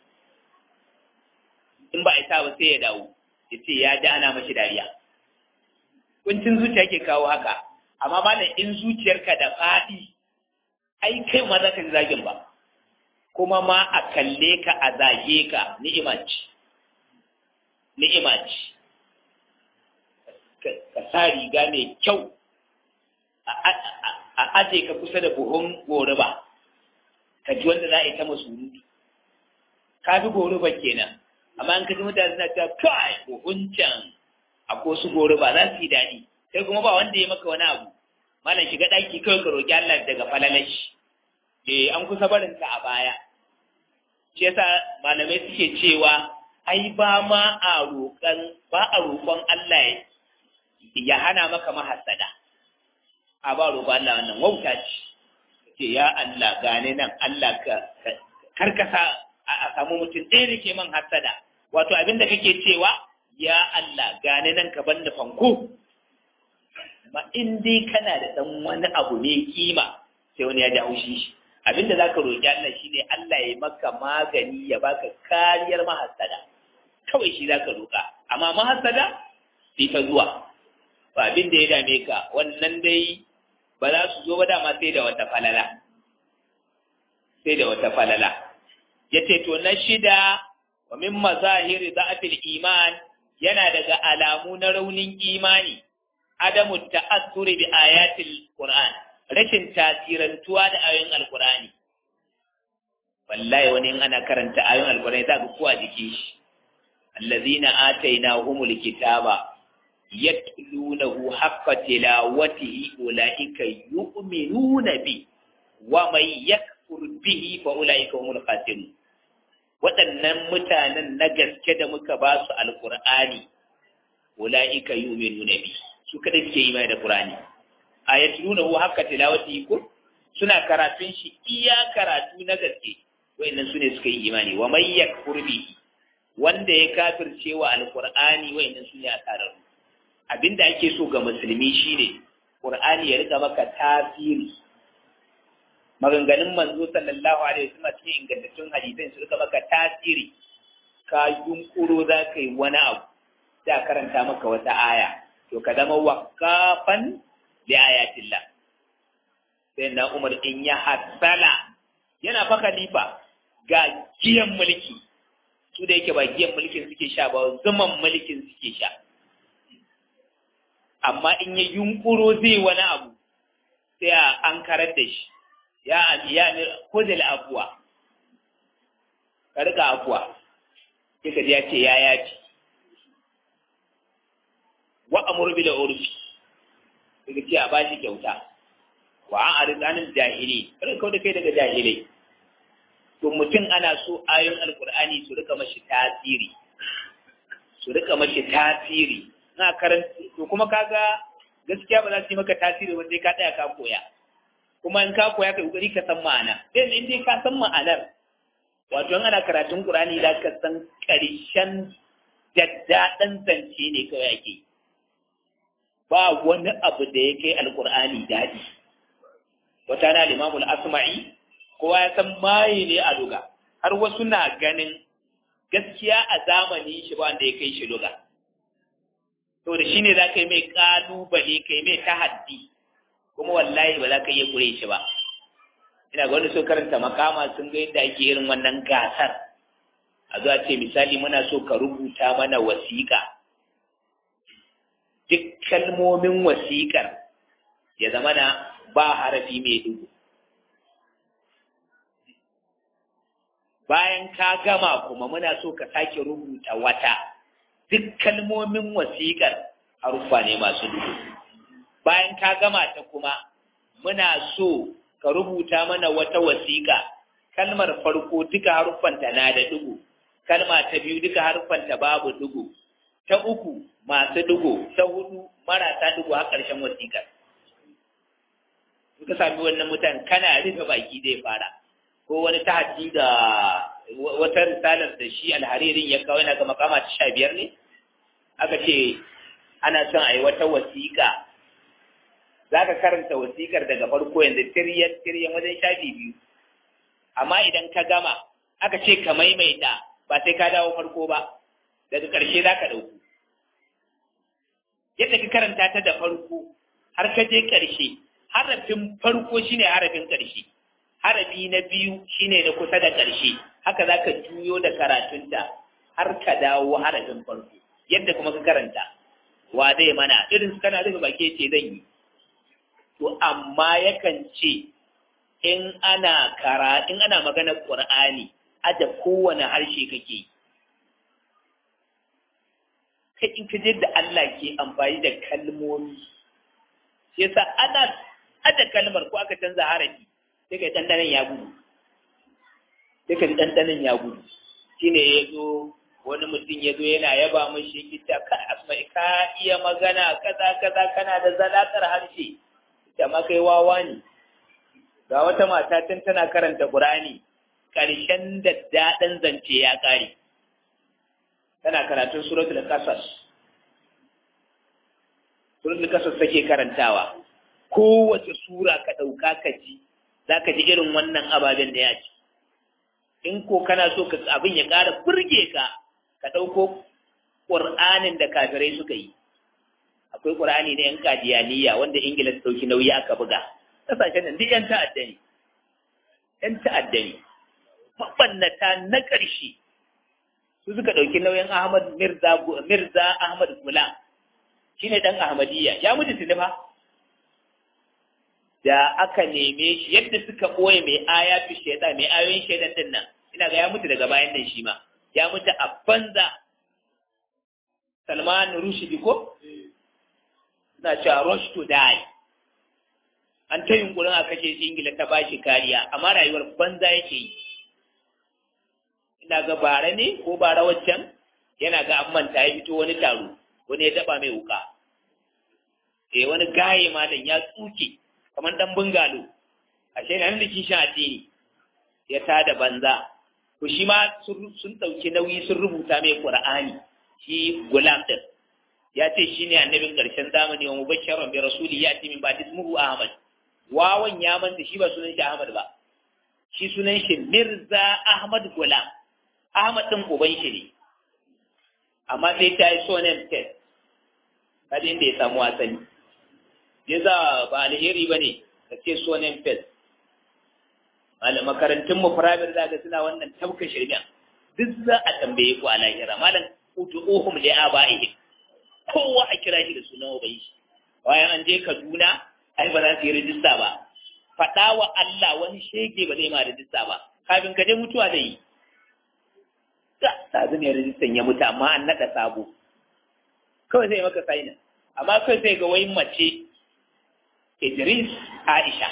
in ba a isa ba sai ya dawo ya ce ya ji ana mashi dariya kuncin zuciya ke kawo haka amma malam in zuciyarka da faɗi ai kai ma za ka ji zagin ba kuma ma a kalle ka a zage ka ni'ima ce ni'ima ce ka sa riga mai kyau a aje ka kusa da buhun goruba ka ji wanda za a yi ta masurutu ka fi goruba kenan amma an kaji mutane suna cewa kai buhun can akwai su goruba za su yi daɗi sai kuma ba wanda ya maka wani abu malam shiga ɗaki kawai ka roƙi Allah daga falalashi eh an kusa barin ta a baya shi yasa malamai suke cewa ai ba ma a roƙon ba a roƙon Allah ya hana maka mahassada a ba roƙon Allah wannan wauta ce ce ya Allah gane nan Allah ka karkasa a samu mutum ɗaya da ke man hassada wato abin da kake cewa ya Allah gane nan ka banda fanko ma in dai kana da ɗan wani abu ne kima sai wani ya ji haushi shi abinda za ka roƙi Allah shi ne Allah ya maka magani ya baka kariyar mahassada kawai shi za ka roƙa amma mahassada sai ta zuwa ba abin da ya dame ka wannan dai ba za su zo ba dama sai da wata falala sai da wata falala ya ce to na shida wa min mazahiri za'atil iman yana daga alamu na raunin imani adamu ta'assuri bi ayatil qur'an rashin tasirantuwa da ayoyin alqur'ani wallahi wani in ana karanta ayoyin alqur'ani za ka kuwa jiki shi allazina atainahumul kitaba yatlunahu haqqa tilawatihi ulaika yu'minuna bi wa man yakfur bihi fa ulaika humul khasirun waɗannan mutanen na gaske da muka ba su alqur'ani ulaika yu'minuna bi su kada suke yi mai da qur'ani ayatlunahu haqqa tilawatihi ko suna karatun shi iya karatu na gaske wayannan sune suka yi imani wa man yakfur bihi wanda ya kafirce wa alqur'ani wayannan sune asararru abinda ake so ga musulmi shine Qur'ani ya rika maka tasiri maganganun manzo sallallahu alaihi wasallam cikin ingantattun hadisan su rika maka tasiri ka yunkuro za ka yi wani abu da karanta maka wata aya to ka zama waqafan li ayatillah sai na Umar in ya hasala yana fa khalifa ga giyan mulki su da yake ba giyan mulkin suke sha ba zaman mulkin suke sha amma in ya yunkuro zai wani abu sai a an karar da shi ya ya ne kudil afuwa ka rika afuwa sai ka ya ce ya yafi wa amur bil urfi sai ce a bashi kyauta wa an arid anil jahili kada kau da kai daga jahilai to mutum ana so ayoyin alqur'ani su rika mashi tasiri su rika mashi tasiri na karanta to kuma kaga gaskiya ba za su yi maka tasiri wanda ka tsaya ka koya kuma in ka koya ka kokari ka san ma'ana sai in dai ka san ma'anar wato in ana karatun Qur'ani da ka san karshen daddaɗan zance ne kawai ake ba wani abu da ya kai alƙur'ani daɗi wata na limamul asma'i kowa ya san maye ne a luga har wasu na ganin gaskiya a zamani shi ba wanda ya kai shi luga to da shi ne za ka yi mai ƙalubale ka yi mai tahaddi kuma wallahi ba za ka iya kure shi ba ina ga wani so karanta makama sun ga yadda ake irin wannan gasar a zuwa ce misali muna so ka rubuta mana wasiƙa duk kalmomin wasiƙar ya zama na ba harafi mai dugu bayan ka gama kuma muna so ka sake rubuta wata duk kalmomin wasiƙar haruffa ne masu duhu bayan ka gama ta kuma muna so ka rubuta mana wata wasiƙa kalmar farko duka haruffanta na da dugu kalma ta biyu duka haruffanta babu dugu ta uku masu dugu ta hudu marasa dugu har ƙarshen wasiƙar suka sami wannan mutan kana rufe baki zai fara ko wani tahaddi da wata risalar da shi alharirin ya kawo yana ga makama ta sha biyar ne aka ce ana son a yi wata wasiƙa za ka karanta wasiƙar daga farko yanzu tiryan tiryan wajen shafi biyu amma idan ka gama aka ce ka maimaita ba sai ka dawo farko ba daga ƙarshe za ka ɗauku yadda ka karanta ta da farko har ka je ƙarshe harafin farko shine harafin ƙarshe harafi na biyu shine na kusa da ƙarshe haka za ka juyo da karatunta har ka dawo harafin farko yadda kuma ka karanta wa zai mana irin su kana rufe baki ce zan yi to amma yakan ce in ana kara in ana maganar qur'ani aja kowane harshe kake kai in ka da Allah ke amfani da kalmomi yasa ana aja kalmar ko aka canza harafi sai kai dandanan ya gudu sai kai dandanan ya gudu shine yazo wani mutum ya zo yana yaba mashi kita ka asma'i ka iya magana kaza kaza kana da zalakar harshe ita ma kai wawa ne ga wata mata tun tana karanta Qur'ani karshen da daɗin zance ya ƙare tana karatun suratul qasas suratul qasas take karantawa kowace sura ka ɗauka ka ji zaka ji irin wannan ababen da ya ci in ko kana so ka abin ya ƙara burge ka ka ɗauko ƙur'anin da kafirai suka yi akwai ƙur'ani na ‘yan kadiyaniya wanda ingila ta ɗauki nauyi aka buga ƙasashen nan duk ‘yan ta'adda ne ‘yan ta'adda ne mabannata na ƙarshe su suka ɗauki nauyin ahmad mirza mirza ahmad gulam shi ne ɗan ahmadiyya ya mutu tuni fa da aka neme shi yadda suka ɓoye mai ayatu shaitan mai ayoyin shaitan din nan ina ga ya mutu daga bayan nan shi ma ya mutu a banza Salman Rushdie ko suna cewa rush to die an ta yunkurin a kashe shi Ingila ta ba shi kariya amma rayuwar banza yake yi ina ga bara ne ko bara waccan yana ga an manta ya fito wani taro wani ya daba mai wuka eh wani gaye malam ya tsuke kamar dan bungalo ashe nan da kishin addini ya tada banza to shi ma sun ɗauki nauyi sun rubuta mai qur'ani shi gulam din ya ce shi ne annabin ƙarshen zamani wa mubashiran bi rasuli ya ce min ba ismuhu ahmad wawan ya manta shi ba sunan shi ahmad ba shi sunan shi mirza ahmad gulam ahmad din uban shi ne amma sai ta yi sonen test kada inda ya samu asali ya za ba alheri ba ne ka ce sonen test makarantun mu private za ga suna wannan tabka shirya duk za a tambaye ku a lahira malam utu'uhum li abaihim kowa a kira shi da sunan uban shi bayan an je Kaduna ai ba za su yi rijista ba faɗa wa Allah wani shege ba zai ma rijista ba kafin ka je mutuwa zai yi ta sazu ne rijistan ya mutu amma an naɗa sabo kawai sai maka saina amma kawai sai ga wai mace Idris Aisha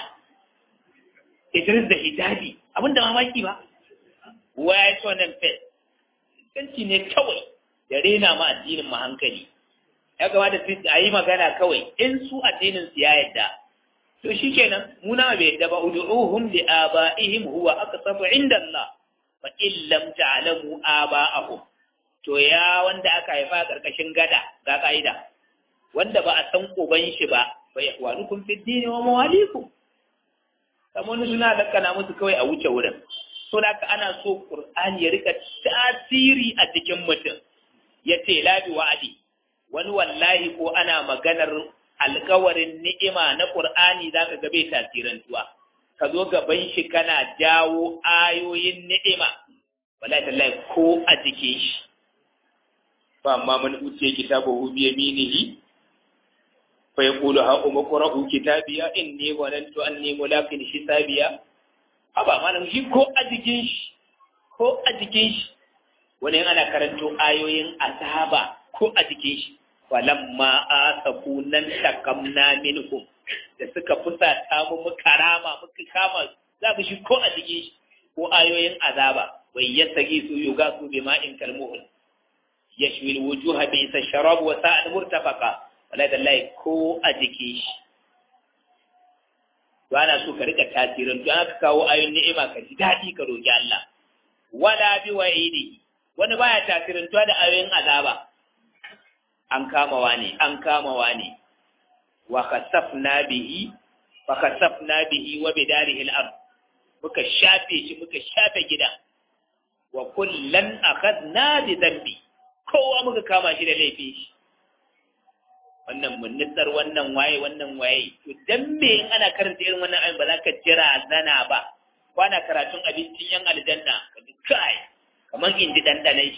Idris da hijabi abinda mamaki ba waya so nan fe kanci ne kawai da rena ma addinin mu hankali ya kamata a yi magana kawai in su addinin su ya yadda to shikenan mu na bai yadda ba ud'uhum li abaihim huwa aqsatu inda Allah fa in lam ta'lamu aba'ahum to ya wanda aka haifa karkashin gada ga kaida wanda ba a san uban shi ba fa yahwanukum fid dini wa mawalikum kamar suna lakana musu kawai a wuce wurin so da ana so qur'ani ya rika tasiri a cikin mutum ya ce labi wa'adi wani wallahi ko ana maganar alkawarin ni'ima na Qur'ani zaka ga bai tasirantuwa ka zo gaban shi kana jawo ayoyin ni'ima wallahi tallahi ko a jikin shi fa amma man utiya kitabahu bi yaminihi fa yaqulu ha umqra'u kitabiya inni zanantu anni mulaqin hisabiya haba malam shi ko a jikin shi ko a jikin shi wani ana karanto ayoyin azaba ko a jikin shi falamma asafu nan takamna minhum da suka fusata mu muka rama muka kama za ku shi ko a jikin shi ko ayoyin azaba wai yasagi su yuga su bi ma'in kalmuhul yashwi alwujuha bi isa sharab wa sa'ad murtafaqa wala dallahi ko a jikin shi to ana so ka rika tasirin to aka kawo ayoyin ni'ima ka ji dadi ka roki Allah wala bi wa'idihi wani baya tasirantuwa da ayoyin azaba an kama wani an kama wani wa khasafna bihi fa khasafna bihi wa bidarihi al-ard muka shafe shi muka shafe gida wa kullan akhadna bi dhanbi kowa muka kama shi da laifin shi wannan munnitsar wannan waye wannan waye to dan me in ana karanta irin wannan ayin ba za ka jira zana ba kwana karatun abincin yan aljanna ka kai kamar in ji dandanai shi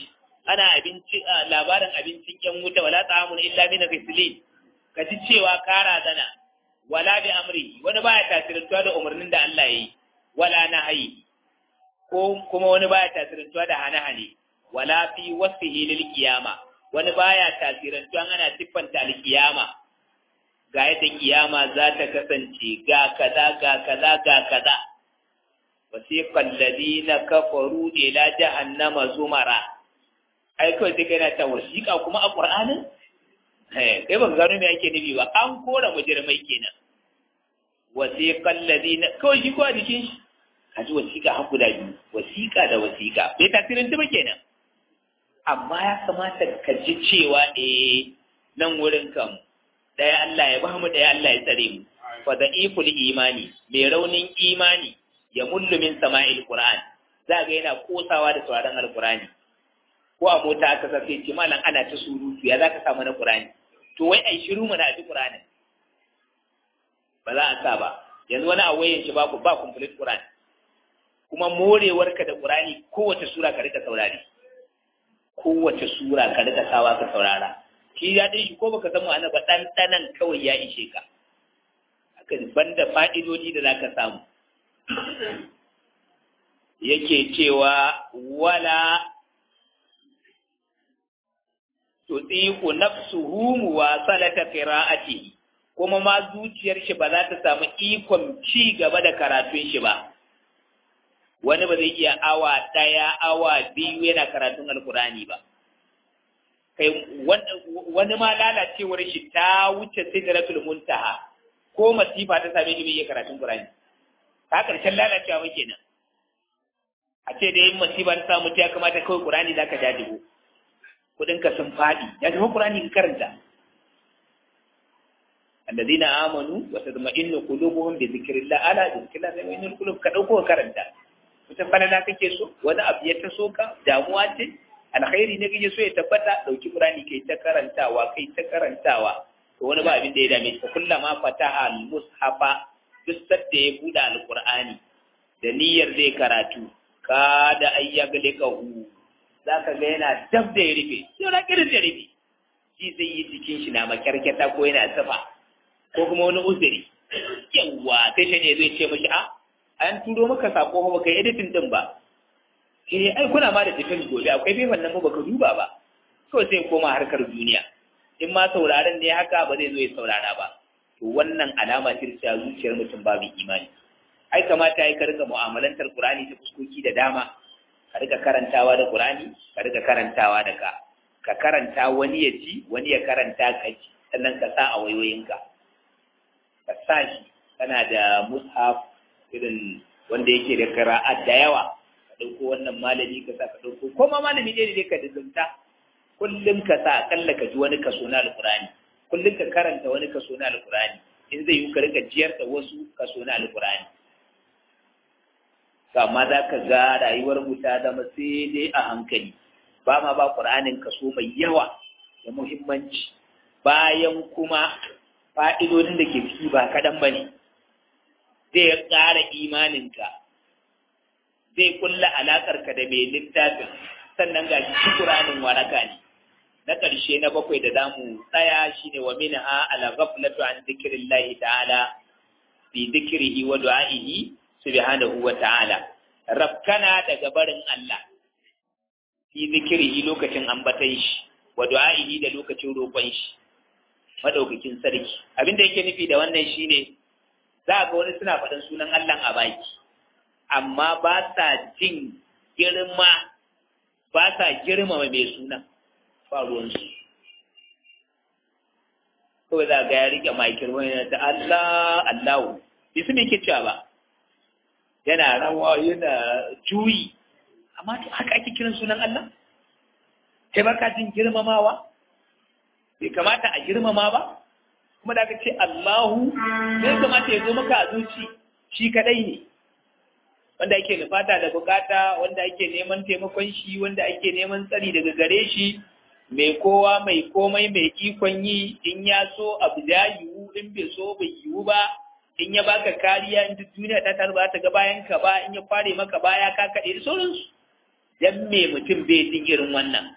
ana abinci labarin abincin yan wuta wala ta'amun illa min ghislin ka ji cewa kara zana wala bi amri wani baya tasirantuwa da umarnin da Allah yi wala nahayi ko kuma wani baya tasirantuwa da hane-hane wala fi wasfihi lil qiyama wani baya tasirantuwa ana siffanta al qiyama ga yadda kiyama za ta kasance ga kaza ga kaza ga kaza wasiqal ladina kafaru ila jahannama zumara ai kawai sai kai na ta wasiqa kuma a qur'anin eh kai ban gano me yake nufi ba an kora mujrimai kenan wasiqal ladina kawai shi ko a jikin shi kaji wasiqa har guda biyu wasiqa da wasiqa bai tasirin ba kenan amma ya kamata ka ji cewa eh nan wurin kan ɗaya Allah ya bamu ɗaya Allah ya tsare mu fa da'iful imani mai raunin imani ya mullu min sama'il qur'an za ga yana kosawa da sauraron alqur'ani ko a mota aka sace ce malam ana ta surutu ya zaka samu na qur'ani to wai ai shiru mana a ji qur'ani ba za a sa ba yanzu wani a wayan shi babu ba complete qur'ani kuma morewarka da qur'ani kowace sura ka rika saurari kowace sura ka rika sawa ka saurara shi ya ɗin shi ko baka san ma'ana ba ɗanɗanan kawai ya ishe ka haka banda fa'idodi da zaka samu yake cewa wala tutiqu nafsuhu muwasalata qira'atihi kuma ma zuciyar shi ba za ta samu ikon ci gaba da karatun shi ba wani ba zai iya awa ɗaya awa biyu yana karatun alkurani ba kai wani ma lalacewar shi ta wuce sidratul muntaha ko masifa ta same shi bai iya karatun Qur'ani ta karshen lalacewa muke nan a ce da yin masifa ta samu ta ya kamata kawai Qur'ani zaka jajibo kudin ka sun fadi ya zama Qur'ani ka karanta alladhina amanu wa tatma'innu qulubuhum bi dhikrillah ala dhikrillah tatma'innul qulub ka dauko karanta wata falala kake so wani abu ya taso ka damuwa ce alkhairi ne kake so ya tabbata dauki qur'ani kai ta karantawa kai ta karantawa to wani ba abin da ya dame shi kullama fataha al-mushafa duk sadda ya buɗe alqur'ani da niyyar zai karatu ka da ayyaglikahu zaka ga yana dab da ya rufe sai na kirin da rufe shi zai yi jikin shi na makyarkyata ko yana safa ko kuma wani uzuri yawa sai shi ne zai ce mashi a an turo maka sako ba kai editing din ba eh ai kuna ma da defense gobe akwai fefan nan baka duba ba so sai koma harkar duniya in ma sauraron ne haka ba zai zo ya saurara ba to wannan alama ce ta zuciyar mutum babu imani ai kamata ai ka rika mu'amalantar Qur'ani ta fuskoki da dama ka rika karantawa da Qur'ani ka rika karantawa da ka ka karanta wani ya ji wani ya karanta ka ji sannan ka sa a wayoyinka ka sa shi kana da mushaf irin wanda yake da qira'at da yawa ɗauko wannan malami ka sa ka ɗauko ko ma malami ɗaya ne ka dizunta kullum ka sa akalla ka ji wani kaso na alƙur'ani kullum ka karanta wani kaso na alƙur'ani in zai yi ka rika jiyar da wasu kaso na alƙur'ani to amma za ka ga rayuwar mu ta zama sai dai a hankali ba ma ba ƙur'anin kaso mai yawa da muhimmanci bayan kuma fa'idodin da ke ciki ba kaɗan ba ne zai ƙara imaninka zai kulla alaƙarka da mai littafin sannan ga shi Qur'anin waraka ne na ƙarshe na bakwai da zamu tsaya shine wa minha ala ghaflatu an dhikrillahi ta'ala fi dhikrihi wa du'a'ihi subhanahu wa ta'ala rafkana daga barin Allah fi dhikrihi lokacin ambatan shi wa du'a'ihi da lokacin roƙon shi madaukakin sarki abinda yake nufi da wannan shine za ga wani suna faɗin sunan Allah a baki amma ba sa jin girma ba sa girmama mai sunan ba ruwansu kawai za ga ya rike makir wani ta Allah Allahu bai su ke cewa ba yana rawa yana juyi amma to haka ake kiran sunan Allah kai ba ka jin girmamawa bai kamata a girmama ba kuma da aka ce Allahu zai kamata ya zo maka a zuci shi kadai ne wanda ake nufata da bukata wanda ake neman taimakon shi wanda ake neman tsari daga gare shi mai kowa mai komai mai ikon yi in ya so abu da yiwu in bai so bai yiwu ba in ya baka kariya in duk duniya ta taru ba ta ga bayan ka ba in ya kware maka baya ka kaɗe da sauransu dan me mutum bai jin irin wannan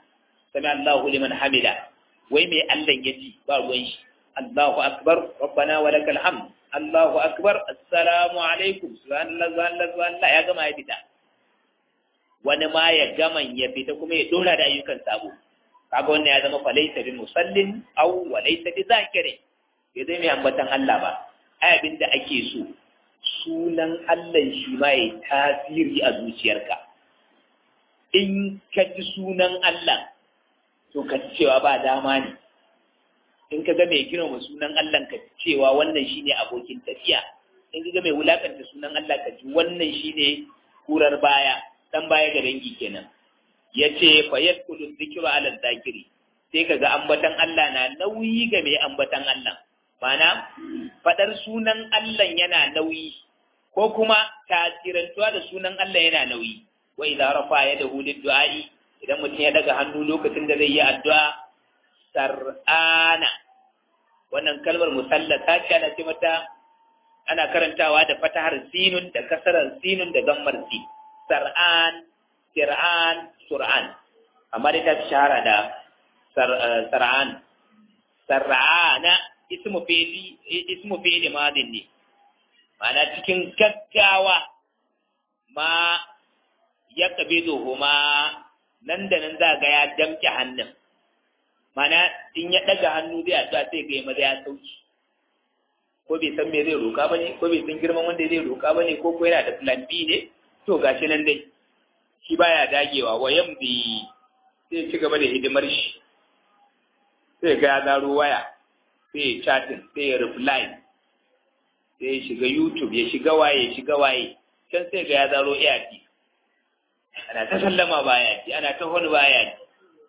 sami Allahu liman hamida wai mai Allah ya ci ba ruwan shi Allahu akbar rabbana wa lakal hamd Allahu akbar assalamu alaikum subhanallah subhanallah subhanallah ya gama ya fita wani ma ya gama ya fita kuma ya dora da ayyukan sabo kaga wannan ya zama fa laysa bi musallin aw wa laysa bi zakirin ya zai mai ambatan Allah ba ai abin da ake so sunan Allah shi ma ya tasiri a zuciyarka in ka ji sunan Allah to ka ji cewa ba dama ne in ka ga mai girma sunan Allah ka ji cewa wannan shine abokin tafiya in ka ga mai wulakanta sunan Allah ka ji wannan shine kurar baya dan baya ga dangi kenan yace fa yadkhulu dhikru ala dhakiri sai kaga ambatan Allah na nauyi ga mai ambatan Allah mana fadar sunan Allah yana nauyi ko kuma tasirantuwa da sunan Allah yana nauyi wa idza rafa yadahu lid-du'a'i idan mutum ya daga hannu lokacin da zai yi addu'a sar'ana wannan kalmar musallata ce ana ce mata ana karantawa da fatahar sinun da kasarar sinun da gammar si sar'an sir'an sur'an amma dai ta fi shahara da sar'an sar'ana ismu fi'li ismu fi'li madin ne ma'ana cikin gaggawa ma ya kabido huma nan da nan za ga ya damke hannun mana in ya ɗaga hannu zai addu'a sai ga maza ya sauki ko bai san me zai roka bane ko bai san girman wanda zai roka bane ko ko yana da plan B ne to gashi nan dai shi baya dagewa wa yambi sai ci gaba da hidimar shi sai ga ya zaro waya sai ya chatting sai ya reply sai ya shiga YouTube ya shiga waye ya shiga waye can sai ga ya zaro AirP ana ta sallama baya ji ana ta wani baya ji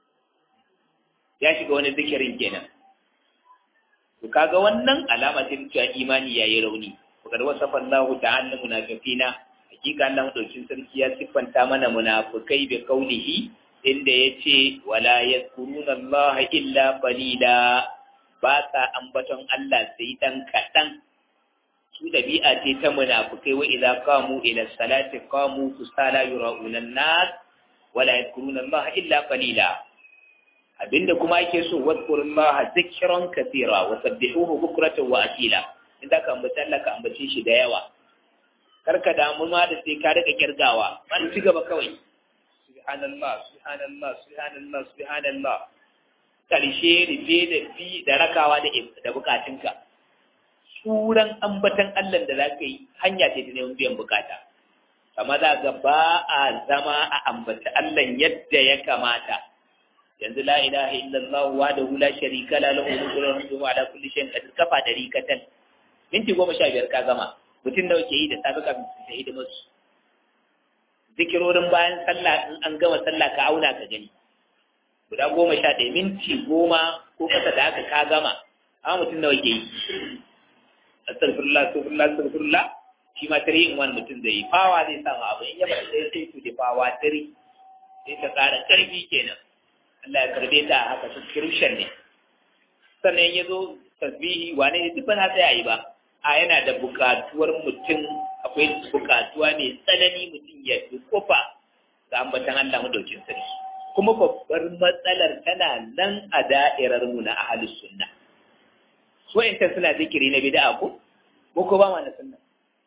ya shiga wani zikirin kenan to kaga wannan alama ce cewa imani yayi rauni fakar wasafa Allah ta'ala munafiqina hakika Allah madaukin sarki ya siffanta mana munafikai bi kaulihi inda yace wala yadhkuruna Allah illa qalila ba sa ambaton Allah sai dan kadan su dabi'a ce ta munafikai wa idza qamu ila salati qamu kusala yura'una an-nas wala yadhkuruna Allah illa qalila abinda kuma ake so wadkurullaha zikran kathira wa sabbihuhu bukratan wa asila inda ka ambaci Allah ka ambace shi da yawa karka damu ma da sai ka rika kirgawa man ci gaba kawai subhanallah subhanallah subhanallah subhanallah karshe rufe da fi da rakawa da da bukatunka suran ambatan Allah da zaka yi hanya ce ta neman biyan bukata amma za ga ba a zama a ambata Allah yadda ya kamata yanzu la ilaha illallah wahdahu la sharika la lahu mulku wa hamdu ala kulli shay'in qadir kafa dari katan minti goma sha biyar ka gama mutum da ke yi da safe kafin su ta hidimar su zikirorin bayan sallah in an gama sallah ka auna ka gani guda goma sha ɗaya minti goma ko kasa da haka ka gama amma mutum nawa ke yi astaghfirullah astaghfirullah astaghfirullah shi ma tare in wani mutum zai yi fawa zai samu abu in yaba sai sai su da fawa tare sai ta ƙara ƙarfi kenan Allah ya karbe ta haka subscription ne sannan ya zo tasbihi wane ne duk ba za ta yi ba a yana da bukatuwar mutum akwai bukatuwa mai tsanani mutum ya kofa ga ambatan Allah madaukin sarki kuma babbar matsalar tana nan a da'irar mu na ahlus sunna so in suna zikiri na bid'a ko ko ko ba ma na sunna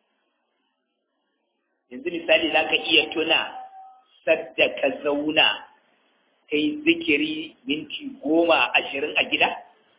yanzu misali zaka iya tuna sadda ka zauna kai zikiri minti goma ashirin a gida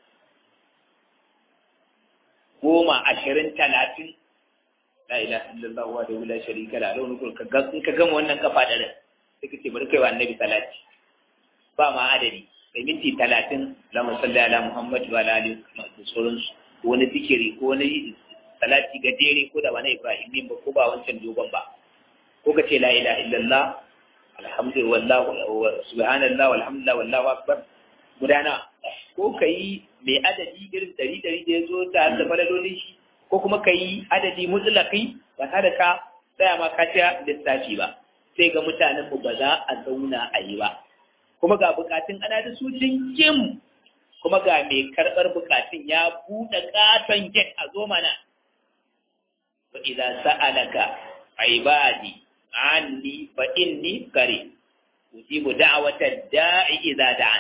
goma ashirin talatin la ilaha illallah wa da la sharika la lahu mulku ka in ka gama wannan kafa da ran sai ka ce bari kai wa annabi salati ba ma adadi sai minti talatin Allahumma salli ala Muhammad wa ala alihi wa sauransu ko wani zikiri ko wani salati gajere ko da wani Ibrahim ba ko ba wancan dogon ba ko ka ce la ilaha illallah alhamdulillah subhanallah walhamdulillah wallahu akbar gudana ko kai mai adadi irin dari dari da ya zo ta da falalolin shi ko kuma ka yi adadi mutlaqi ba tare ka tsaya ma ka ci lissafi ba sai ga mutanen mu ba za a zauna a yi ba kuma ga bukatun ana da su jinkim kuma ga mai karɓar bukatun ya buɗe katon get a zo mana wa idza sa'alaka ibadi anni fa inni qarib ujibu da'wata da'i idza da'an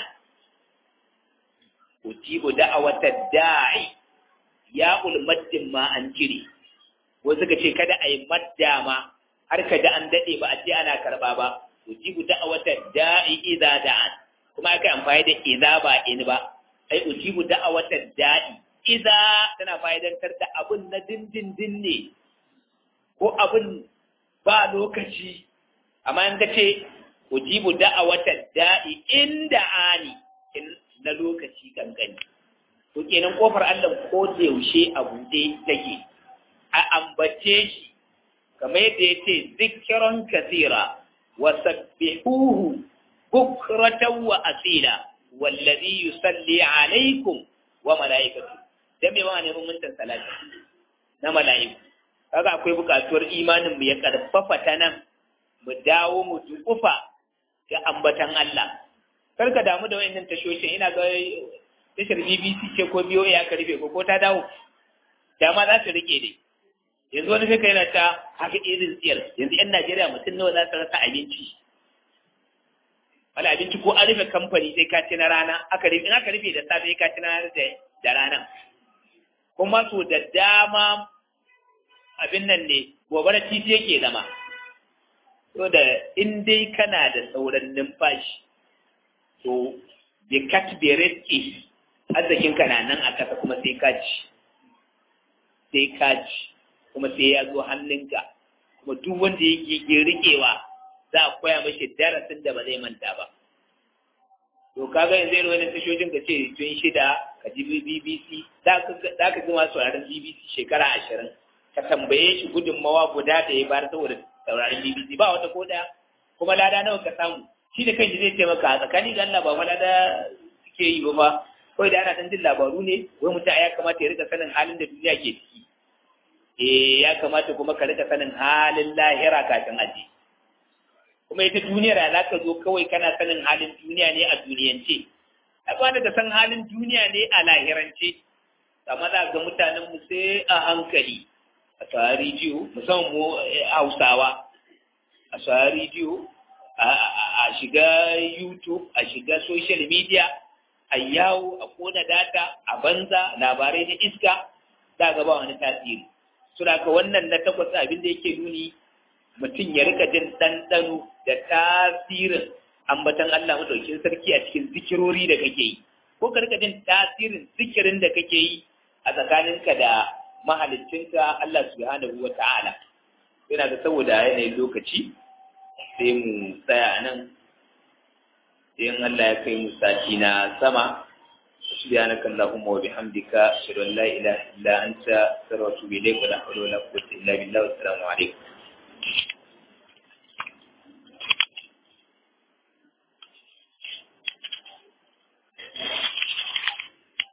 ujibu da'wata da'i ya ulmaddin ma an cire wasu suka ce kada a yi madda ma har ka da an daɗe ba a ce ana karɓa ba ujibu da'wata da'i idza da'an kuma aka amfani da idza ba in ba ai ujibu da'wata da'i idza tana fa'idantar da abun na dindindin ne ko abun ba lokaci amma in ka ce ujibu da'awata da'i inda ani in na lokaci kankani to kenan kofar Allah ko da yaushe a buɗe take a ambace shi kamar yadda yace zikran kathira wa sabbihuhu bukratan wa asila wallazi yusalli alaikum wa malaikatu dan me ma ne mun salati na malaiku kaga akwai bukatuwar imanin mu ya karfafa ta nan mu dawo mu dukufa ga ambatan Allah kar ka damu da wayannan tashoshin ina ga tashar BBC ce ko biyo ya karbe ko ko ta dawo dama za su rike dai yanzu wani sai yana ta haka irin tsiyar yanzu yan Najeriya mutum nawa za su rasa abinci wala abinci ko an rufe kamfani sai ka ci na rana aka rufe in aka rufe da safe ka ci na da rana kuma so da dama abin nan ne gobe na titi yake zama so da in dai kana da sauran numfashi to bi kat bi rizqi arzikin ka na nan a kasa kuma sai ka ci sai ka ci kuma sai ya zo hannunka kuma duk wanda yake rikewa za a koya mashi darasin da ba zai manta ba to kaga yanzu irin wani tashoshin ka ce tun shida ka ji BBC za ka ji masu sauraron BBC shekara ashirin ka tambaye shi gudunmawa guda da ya bayar saboda sauraron BBC ba wata ko daya kuma lada nawa ka samu shi da kanshi zai taimaka a tsakani da Allah ba fa lada suke yi ba ba kawai da ana dan jin labaru ne wai mutum ya kamata ya rika sanin halin da duniya ke ciki eh ya kamata kuma ka rika sanin halin lahira kafin aje kuma ita duniyar ya zaka zo kawai kana sanin halin duniya ne a duniyance a kwana ka san halin duniya ne a lahirance amma za ga mutanen mu sai a hankali a sa rediyo musamman mu hausawa a sa rediyo a shiga youtube a shiga social media a yawo a kona data a banza labarai na iska za ga ba wani tasiri suna ka wannan na takwas abin da yake nuni mutum ya rika jin ɗanɗano da tasirin ambatan Allah madaukin sarki a cikin zikirori da kake yi ko ka rika jin tasirin zikirin da kake yi a tsakaninka da mahalicinka Allah subhanahu wa ta'ala yana da saboda yanayin lokaci sai mu tsaya nan in Allah ya kai mu sati na sama subhanaka allahumma wa bihamdika ashhadu an la ilaha illa anta astaghfiruka wa atubu ilayk wa la hawla wa la quwwata illa billah wa assalamu alaikum